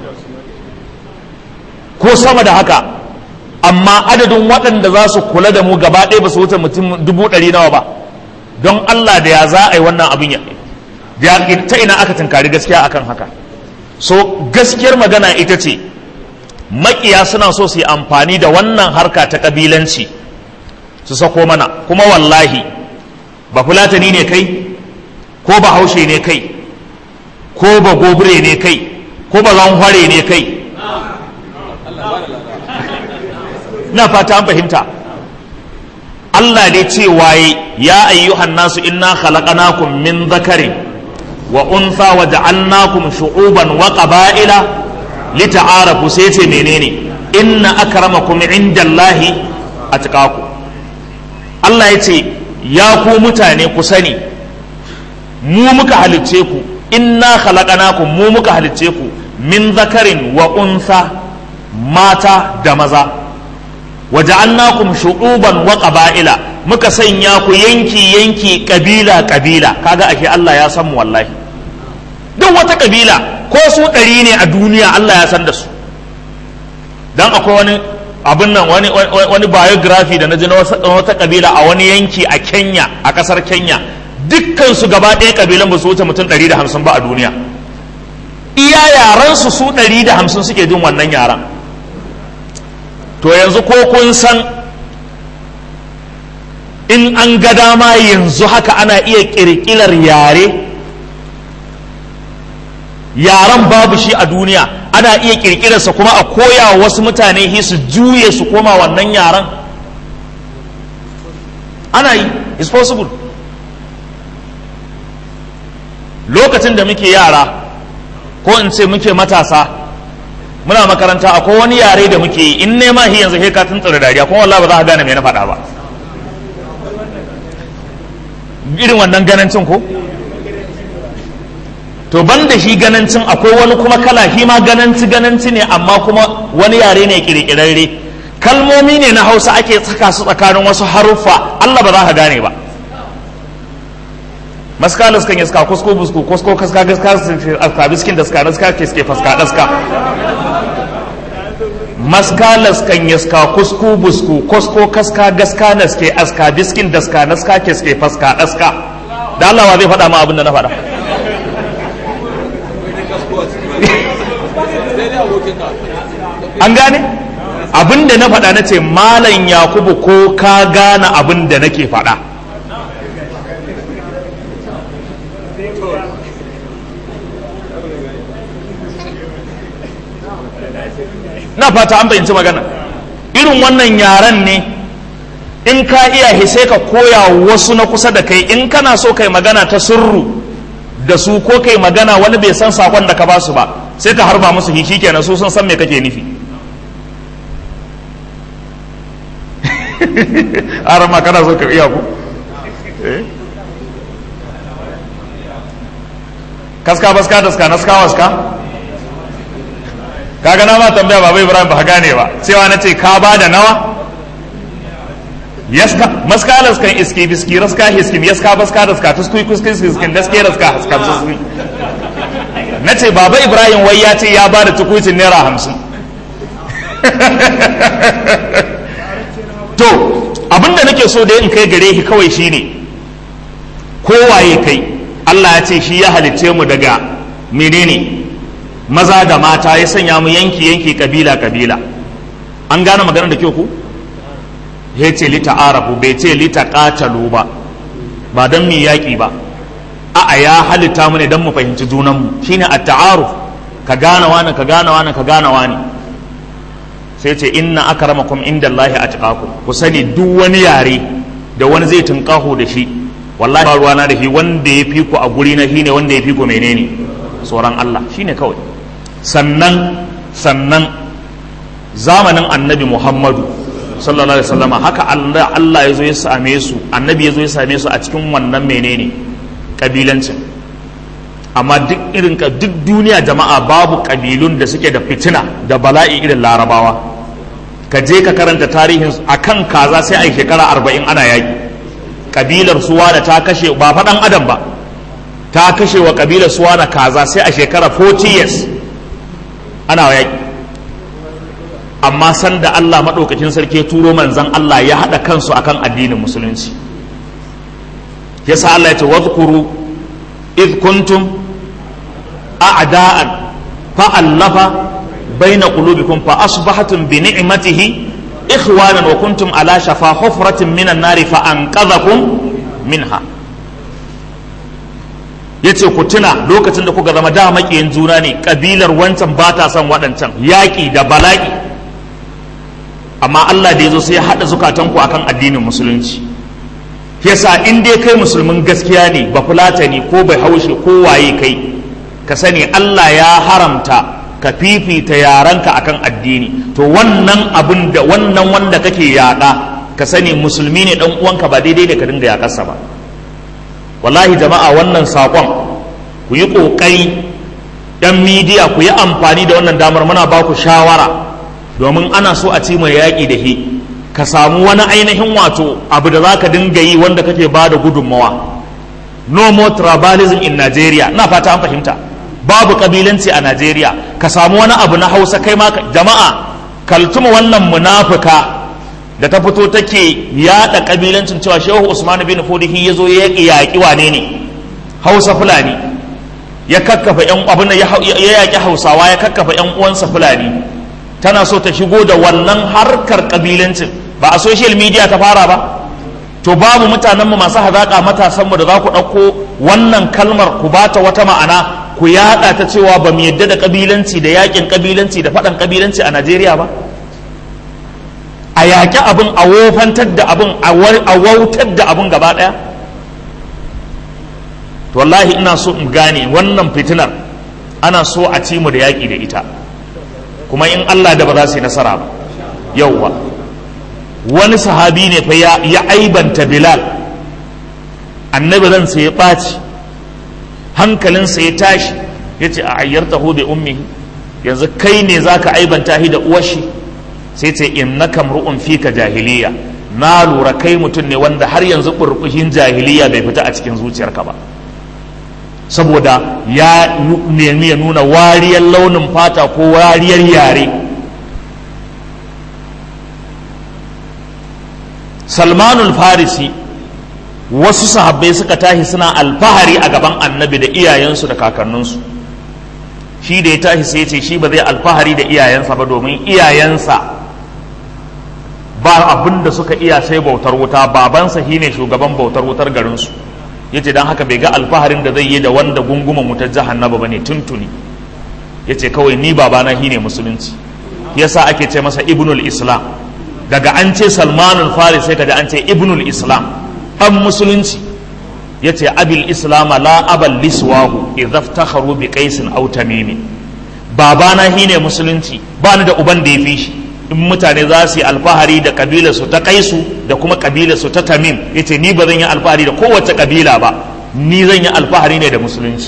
ko sama da haka amma adadin waɗanda za su kula da mu gaba ɗaya ba su wuce mutum dubu ɗari nawa ba don Allah da ya za a yi wannan abin ya ta ina aka tunkari gaskiya akan haka so gaskiyar magana ita ce makiya suna so su yi amfani da wannan harka ta ƙabilanci su sako mana kuma wallahi ba fulatani ne kai ko ba haushe ne kai ko ba gobire ne kai ko ba zanhware ne kai ina fata an fahimta Allah dai ce waye ya ayyuhan nasu inna khalaqnakum min dhakarin wa untha wa ja'alnakum shu'uban wa qaba'ila lita'arafu sai ce menene inna akramakum indallahi atqakum Allah ya ce ya ku mutane ku sani mu muka halicce ku inna khalaqnakum mu muka halicce ku min zakarin wa untha mata da maza waja'alnakum shu'uban wa qaba'ila muka sanya ku yanki yanki kabila kabila kaga ake Allah ya san mu wallahi duk wata kabila ko su ɗari ne a duniya Allah ya san da su dan akwai wani abin nan wani wani biography da na ji na wata kabila a wani yanki a Kenya a kasar Kenya dukkan su gaba ɗaya kabilan ba su wuce mutum 150 ba a duniya iya yaran su su 150 suke jin wannan yaran to yanzu ko kun san in an ga dama yanzu haka ana iya kirkirar yare yaran babu shi a duniya ana iya kirkirarsa kuma a koya wasu mutane hi su juye su koma wannan yaran ana yi is possible lokacin da muke yara ko in ce muke matasa muna makaranta akwai wani yare da muke yi in nema hi yanzu ka tun tsira dariya kuma wallahi ba za ka gane me na faɗa ba irin wannan ganancin ko to ban da shi ganancin akwai wani kuma kala shi ma gananci gananci ne amma kuma wani yare ne kirkirarre kalmomi ne na hausa ake saka su tsakanin wasu haruffa Allah ba za ka gane ba maskalas kan yaska kusko busku kusko kaska gaska aska biskin da ska naska ke suke faska daska maskalas kan yaska kusku busku kusko kaska gaska naske aska biskin da ska naska ke suke faska daska da Allah wa zai faɗa ma abin da na faɗa an gane abin da na faɗa na ce malam yakubu ko ka gane abin da nake faɗa na fata an fahimci magana irin wannan yaren ne in ka iya sai ka koya wasu na kusa da kai in kana so kai magana ta sirru da su ko kai magana wani bai san sakon da ka ba su ba sai ka harba musu hishi kenan su sun san me kake nufi arama kana so ka iya ku kaska baska daska naska waska kaga na ma tambaya baba ibrahim ba gane ba cewa na ce ka ba da nawa yaska maskalas kan iski biski raska hiskim yaska baska daska tuskui kuskui hiskim daske raska haska tuskui na ce baba ibrahim wai ya ce ya ba da tukucin naira hamsin to abinda nake so dai in kai gare shi kawai shine kowaye kai Allah ya ce shi ya halicce mu daga menene maza da mata ya sanya mu yanki yanki kabila kabila an gane maganar da kyau ku ya ce lita arafu bai ce lita katalu ba ba don mu yaƙi ba a'a ya halitta mu ne don mu fahimci junanmu shine at-ta'aruf ka gane wani ka gane wani ka gane wani sai ce inna akramakum indallahi atqakum ku sani duk wani yare da wani zai tunkaho da shi wallahi ba ruwana da shi wanda ya fi ku a guri na shine wanda ya fi ku menene tsoron Allah shine kawai sannan sannan zamanin annabi Muhammadu sallallahu alaihi wasallam haka Allah Allah ya zo ya same su annabi ya zo ya same su a cikin wannan menene kabilancin amma duk irin ka duk duniya jama'a babu kabilun da suke da fitina da bala'i irin larabawa ka je ka karanta tarihin akan kaza sai a yi shekara arba'in ana yaki kabilar suwana ta kashe ba faɗan adam ba ta kashe wa kabilar suwana kaza sai a shekara 40 years ana yaki amma sanda Allah maɗaukakin sarki turo manzan Allah ya haɗa kansu akan addinin musulunci yasa Allah ya ce wadhkuru id kuntum a'da'an fa'allafa baina qulubikum fa asbahatum bi ni'matihi ikhwanan wa kuntum ala shafa hufratin minan nari fa anqadhakum minha yace ku tuna lokacin da kuka zama da makiyin juna ne kabilar wancan ba ta son waɗancan yaƙi da bala'i amma Allah da ya zo sai ya haɗa zukatanku akan addinin musulunci yasa in dai kai musulmin gaskiya ne ba fulatani ko bai haushe ko waye kai ka sani Allah ya haramta ka fifita yaranka akan addini to wannan abin da wannan wanda kake yaƙa ka sani musulmi ne dan uwanka ba daidai da ka dinga yaƙarsa ba wallahi jama'a wannan saƙon ku yi ƙoƙari ɗan midiya ku yi amfani da wannan damar muna ba ku shawara domin ana so a ci mai yaƙi da he ka samu wani ainihin wato abu da za ka dinga yi wanda kake ba da gudunmawa no more tribalism in Nigeria na fata an fahimta babu kabilanci a Najeriya ka samu wani abu na Hausa kai ma jama'a kaltuma wannan munafuka da ta fito take yada kabilancin cewa Shehu Usman bin Fodihi ya zo ya yaƙi wane ne Hausa Fulani ya kakkafa yan abin ya yaƙi Hausawa ya kakkafa yan uwansa Fulani tana so ta shigo da wannan harkar kabilancin ba a social media ta fara ba to babu mutanenmu masu hazaƙa matasanmu da za ku ɗauko wannan kalmar ku bata wata ma'ana ku yaɗa ta cewa ba mu yadda da kabilanci da yaƙin kabilanci da faɗan kabilanci a Najeriya ba a yaƙi abin a wofantar da abin a wautar da abin gaba ɗaya to wallahi ina so in gane wannan fitinar ana so a ci mu da yaƙi da ita kuma in Allah da ba za su yi nasara ba yauwa wani sahabi ne fa ya aibanta Bilal annabi ransa ya ɓaci hankalinsa ya tashi ya ce a ayyarta hu bi ummi yanzu kai ne za ka aibanta shi da uwashi sai ce in na kamru'un fika jahiliya na lura kai mutum ne wanda har yanzu burbushin jahiliya bai fita a cikin zuciyarka ba saboda ya nemi ya nuna wariyar launin fata ko wariyar yare salmanul farisi wasu sahabbai suka tashi suna alfahari a gaban annabi da iyayensu da kakanninsu shi da ya tashi sai ce shi ba zai alfahari da iyayensa ba domin iyayensa ba abin da suka iya sai bautar wuta babansa shine shugaban bautar wutar garinsu yace dan haka bai ga alfaharin da zai yi da wanda gunguman wutar jahannaba bane tuntuni yace kawai ni babana shine musulunci yasa ake ce masa ibnul islam daga an ce salmanul faris sai kaji an ce ibnul islam dan musulunci yace abil islam la abal liswahu idza iftakharu bi qaisin aw tamimi babana shine musulunci ba ni da uban da ya fi shi in mutane za su yi alfahari da kabila su ta kaisu da kuma kabila su ta tamim yace ni ba zan yi alfahari da kowace kabila ba ni zan yi alfahari ne da musulunci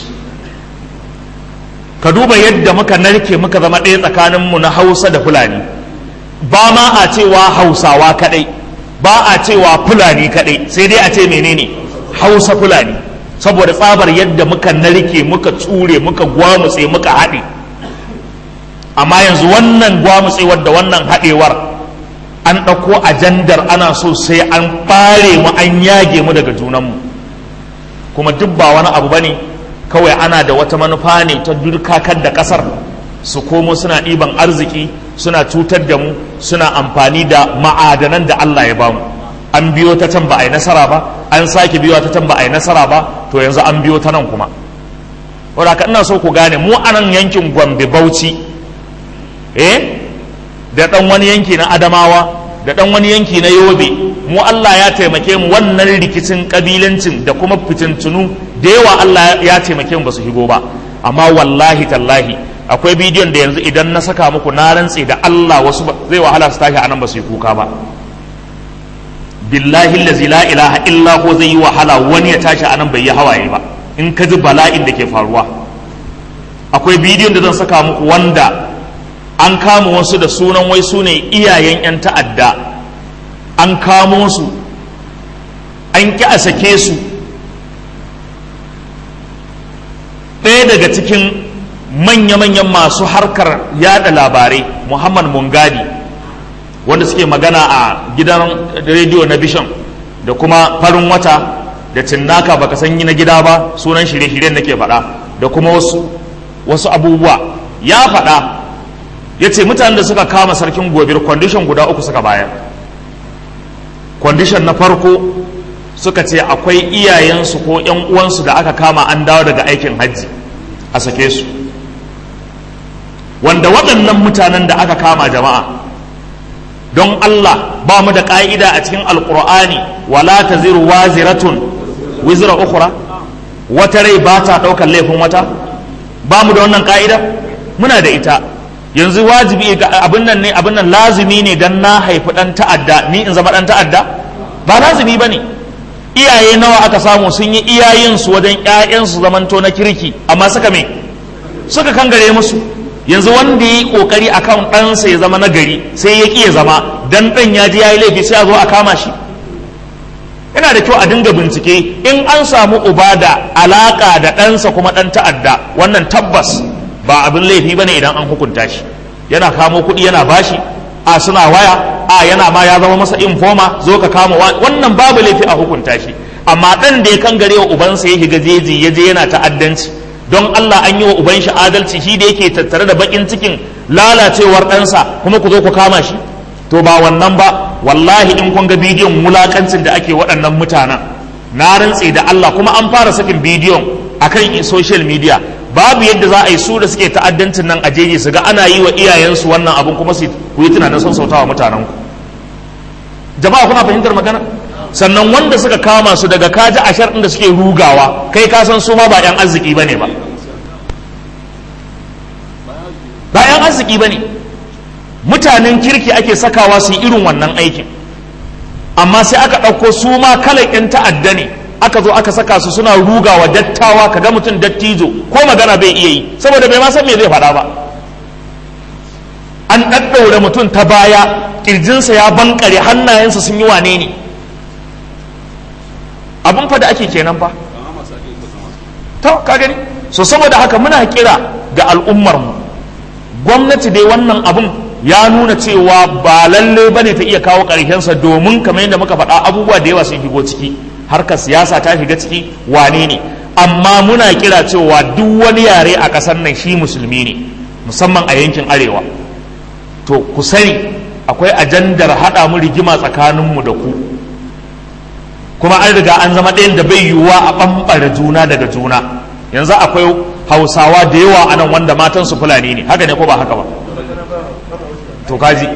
ka duba yadda muka narke muka zama ɗaya tsakaninmu na hausa da fulani ba ma a cewa hausawa kaɗai ba a cewa fulani kaɗai sai dai a ce menene hausa fulani saboda tsabar yadda muka narke muka tsure muka gwamutse muka haɗe amma yanzu wannan gwamutsewar da wannan haɗewar an ɗauko ajandar ana so sai an ɓare mu an yage mu daga junanmu kuma duk ba wani abu ba ne kawai ana da wata manufa ne ta durkakar da ƙasar su komo suna ɗiban arziki suna cutar da mu suna amfani da ma'adanan da Allah ya bamu an biyo ta can ba a yi nasara ba an sake biyo ta can ba a yi nasara ba to yanzu an biyo ta nan kuma wadda ina so ku gane mu a nan yankin gombe bauchi eh da ɗan wani yanki na adamawa da ɗan wani yanki na yobe mu Allah ya taimake mu wannan rikicin kabilancin da kuma fitintunu da yawa Allah ya taimake mu ba su higo ba amma wallahi tallahi akwai bidiyon da yanzu idan na saka muku na rantse da Allah wasu zai wahala su tashi anan ba su yi kuka ba billahi allazi la ilaha illa ko zai yi wahala wani ya tashi anan bai yi hawaye ba in ka ji bala'in da ke faruwa akwai bidiyon da zan saka muku wanda an kama wasu da sunan wai su ne iyayen 'yan ta'adda an kamo su an ƙi a sake su ɗaya daga cikin manya-manyan masu harkar yada labarai muhammad mungadi wanda suke magana a gidan rediyo na bishon da kuma farin wata da cinnaka baka san yi na gida ba sunan shirye-shiryen da ke faɗa da kuma wasu wasu abubuwa ya faɗa ya ce mutanen da suka kama sarkin gobir kwandishan guda uku suka bayar kwandishan na farko suka ce akwai iyayensu ko 'yan uwansu da aka kama an dawo daga aikin hajji a sake su wanda waɗannan mutanen da aka kama jama'a don Allah ba mu da ƙa'ida a cikin alƙur'ani wala ta ziru waziratun wizira ukura wata rai ba ta ɗaukar laifin wata ba mu da wannan ƙa'ida muna da ita yanzu wajibi abin nan ne abin nan lazimi ne dan na haifi ɗan ta'adda ni in zama ɗan ta'adda ba lazimi ba ne iyaye nawa aka samu sun yi iyayensu wajen 'ya'yansu zamanto na kirki amma suka me suka kangare musu yanzu wanda ya yi kokari akan ɗansa ya zama nagari sai ya ƙi ya zama dan ɗan ya ji ya yi laifi sai a zo a kama shi yana da kyau a dinga bincike in an samu uba da alaƙa da ɗansa kuma ɗan ta'adda wannan tabbas ba abin laifi bane idan an hukunta shi yana kamo kuɗi yana bashi a suna waya a yana ma ya zama masa informa zo ka kama wannan babu laifi a hukunta shi amma ɗan da ya kangare wa ubansa ya shiga jeji ya je yana ta'addanci don Allah an yi wa uban shi adalci shi da yake tattare da bakin cikin lalacewar ɗansa kuma ku zo ku kama shi to ba wannan ba wallahi in kun ga bidiyon wulakancin da ake waɗannan mutanen na rantse da Allah kuma an fara sakin bidiyon akan social media babu yadda za a yi su da suke ta'addancin nan a jeji su ga ana yi wa iyayensu wannan abin kuma su ku yi tunanin son sautawa mutanen ku jama'a kuna fahimtar magana sannan wanda suka kama su daga kaji ashar da suke rugawa kai ka san su ma ba 'yan arziki bane ba ba 'yan arziki bane mutanen kirki ake sakawa su yi irin wannan aikin amma sai aka ɗauko su ma kalan 'yan ta'adda ne aka zo aka saka su suna rugawa dattawa ka ga mutum dattijo ko magana bai iya yi saboda bai ma san me zai faɗa ba an ɗaɗɗaure mutum ta baya ƙirjinsa ya bankare hannayensa sun yi wane ne abin fa da ake kenan fa to ka gani so saboda haka muna kira ga al'ummar mu gwamnati dai wannan abin ya nuna cewa ba lalle bane ta iya kawo sa domin kamar yadda muka faɗa abubuwa da yawa sun shigo ciki harkar siyasa ta shiga ciki wane ne amma muna kira cewa duk wani yare a ƙasar nan shi musulmi ne musamman a yankin arewa to ku sani akwai ajandar haɗa mu rigima tsakaninmu da ku kuma an riga an zama ɗayan da bai yiwuwa a ɓamɓare juna daga juna yanzu akwai hausawa da yawa a nan wanda matansu fulani ne haka ne ko ba haka ba to kaji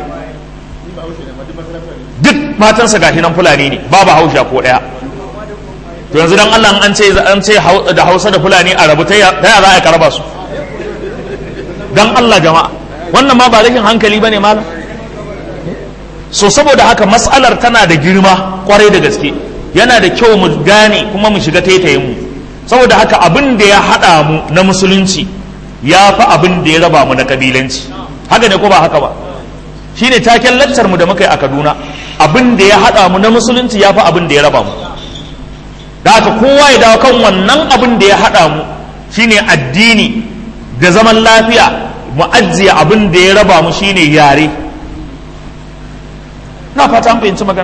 duk matansa gashi nan fulani ne babu hausha ko ɗaya to yanzu dan Allah an ce an ce da hausa da fulani a rabu ta ya za a karaba su dan Allah jama'a wannan ma ba rashin hankali bane malam so saboda haka mas'alar tana da girma kwarai da gaske yana da kyau mu gane kuma mu shiga taitayin mu saboda haka abin da ya haɗa mu na musulunci ya fi abin da ya raba mu na kabilanci haka ne ko ba haka ba shine taken laccar mu da muka yi a Kaduna abin da ya haɗa mu na musulunci ya fi abin da ya raba mu da haka kowa ya dawo kan wannan abin da ya haɗa mu shine addini da zaman lafiya mu ajiye abin da ya raba mu shine yare na fata an fahimci magana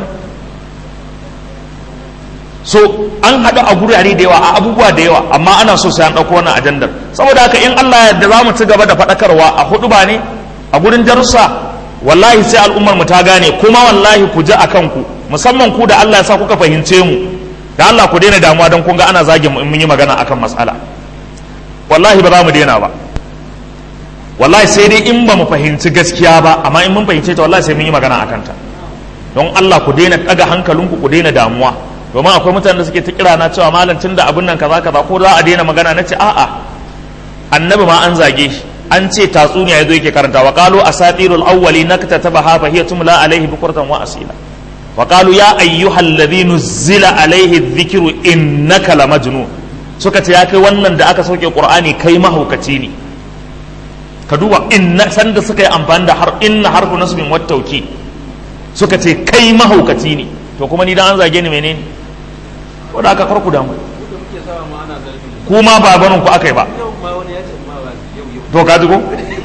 so an haɗu a gurare da yawa a abubuwa da yawa amma ana so sai an ɗauko wannan ajandar saboda haka in Allah yadda za mu ci gaba da faɗakarwa a hudu ba ne a gurin darussa wallahi sai al'ummar mu ta gane kuma wallahi ku ji a kanku musamman ku da Allah ya sa kuka fahimce mu da Allah ku daina damuwa don kun ga ana zagin mu in mun yi magana akan matsala wallahi ba za mu daina ba wallahi sai dai in ba mu fahimci gaskiya ba amma in mun fahimce ta wallahi sai mun yi magana akan ta don Allah ku daina ɗaga hankalinku ku daina damuwa domin akwai mutanen da suke ta kira na cewa malam tun da abin nan kaza kaza ko za a daina magana na ce a'a annabi ma an zage shi an ce tatsuniya yazo yake karanta wa qalu asatirul awwali naktatabaha fa hiya tumla alaihi bukratan wa asila wa qalu ya ayyuhal ladhi nuzila alaihi dhikru innaka lamajnun suka ce ya kai wannan da aka sauke qur'ani kai mahaukaci ne ka duba inna sanda suka yi amfani da har inna harfu nasbin wat tawkid suka ce kai mahaukaci ne to kuma ni dan an zage ni menene ko da aka farku damu kuma ba barin ku akai ba to ka ji ko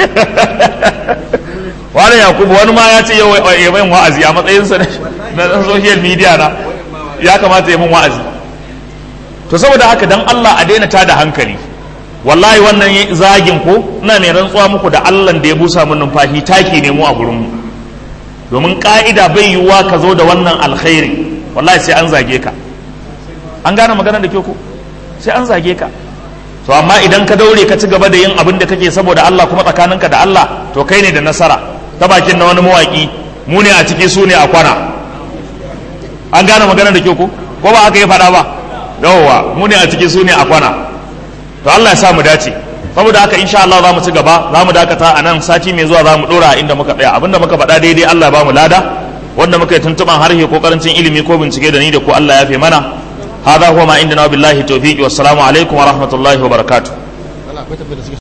wani yakubu wani ma ya ce yau ya min wa'azi a matsayinsa na social media na ya kamata ya min wa'azi to saboda haka dan Allah a daina tada hankali wallahi wannan zagin ko ina mai rantsuwa muku da Allah da ya busa min numfashi taki ne mu a gurin mu domin ka'ida bai yiwuwa ka zo da wannan alkhairi wallahi sai an zage ka an gane magana da ke ku sai an zage ka to amma idan ka daure ka ci gaba da yin abin da kake saboda Allah kuma tsakaninka da Allah to kai ne da nasara ta bakin na wani mawaki mu ne a ciki su ne a kwana an gane magana da ke ku ko ba aka yi faɗa ba yawwa mu ne a ciki su ne a kwana to Allah ya sa mu dace saboda haka insha Allah za mu ci gaba za mu dakata a nan sati mai zuwa za mu dora inda muka tsaya abinda muka faɗa daidai Allah ba mu lada wanda muka yi tuntuɓan harshe ko karancin ilimi ko bincike da ni da ku Allah ya fi mana hada huwa ma indana billahi tawfiqi wassalamu alaikum wa rahmatullahi wa barakatuh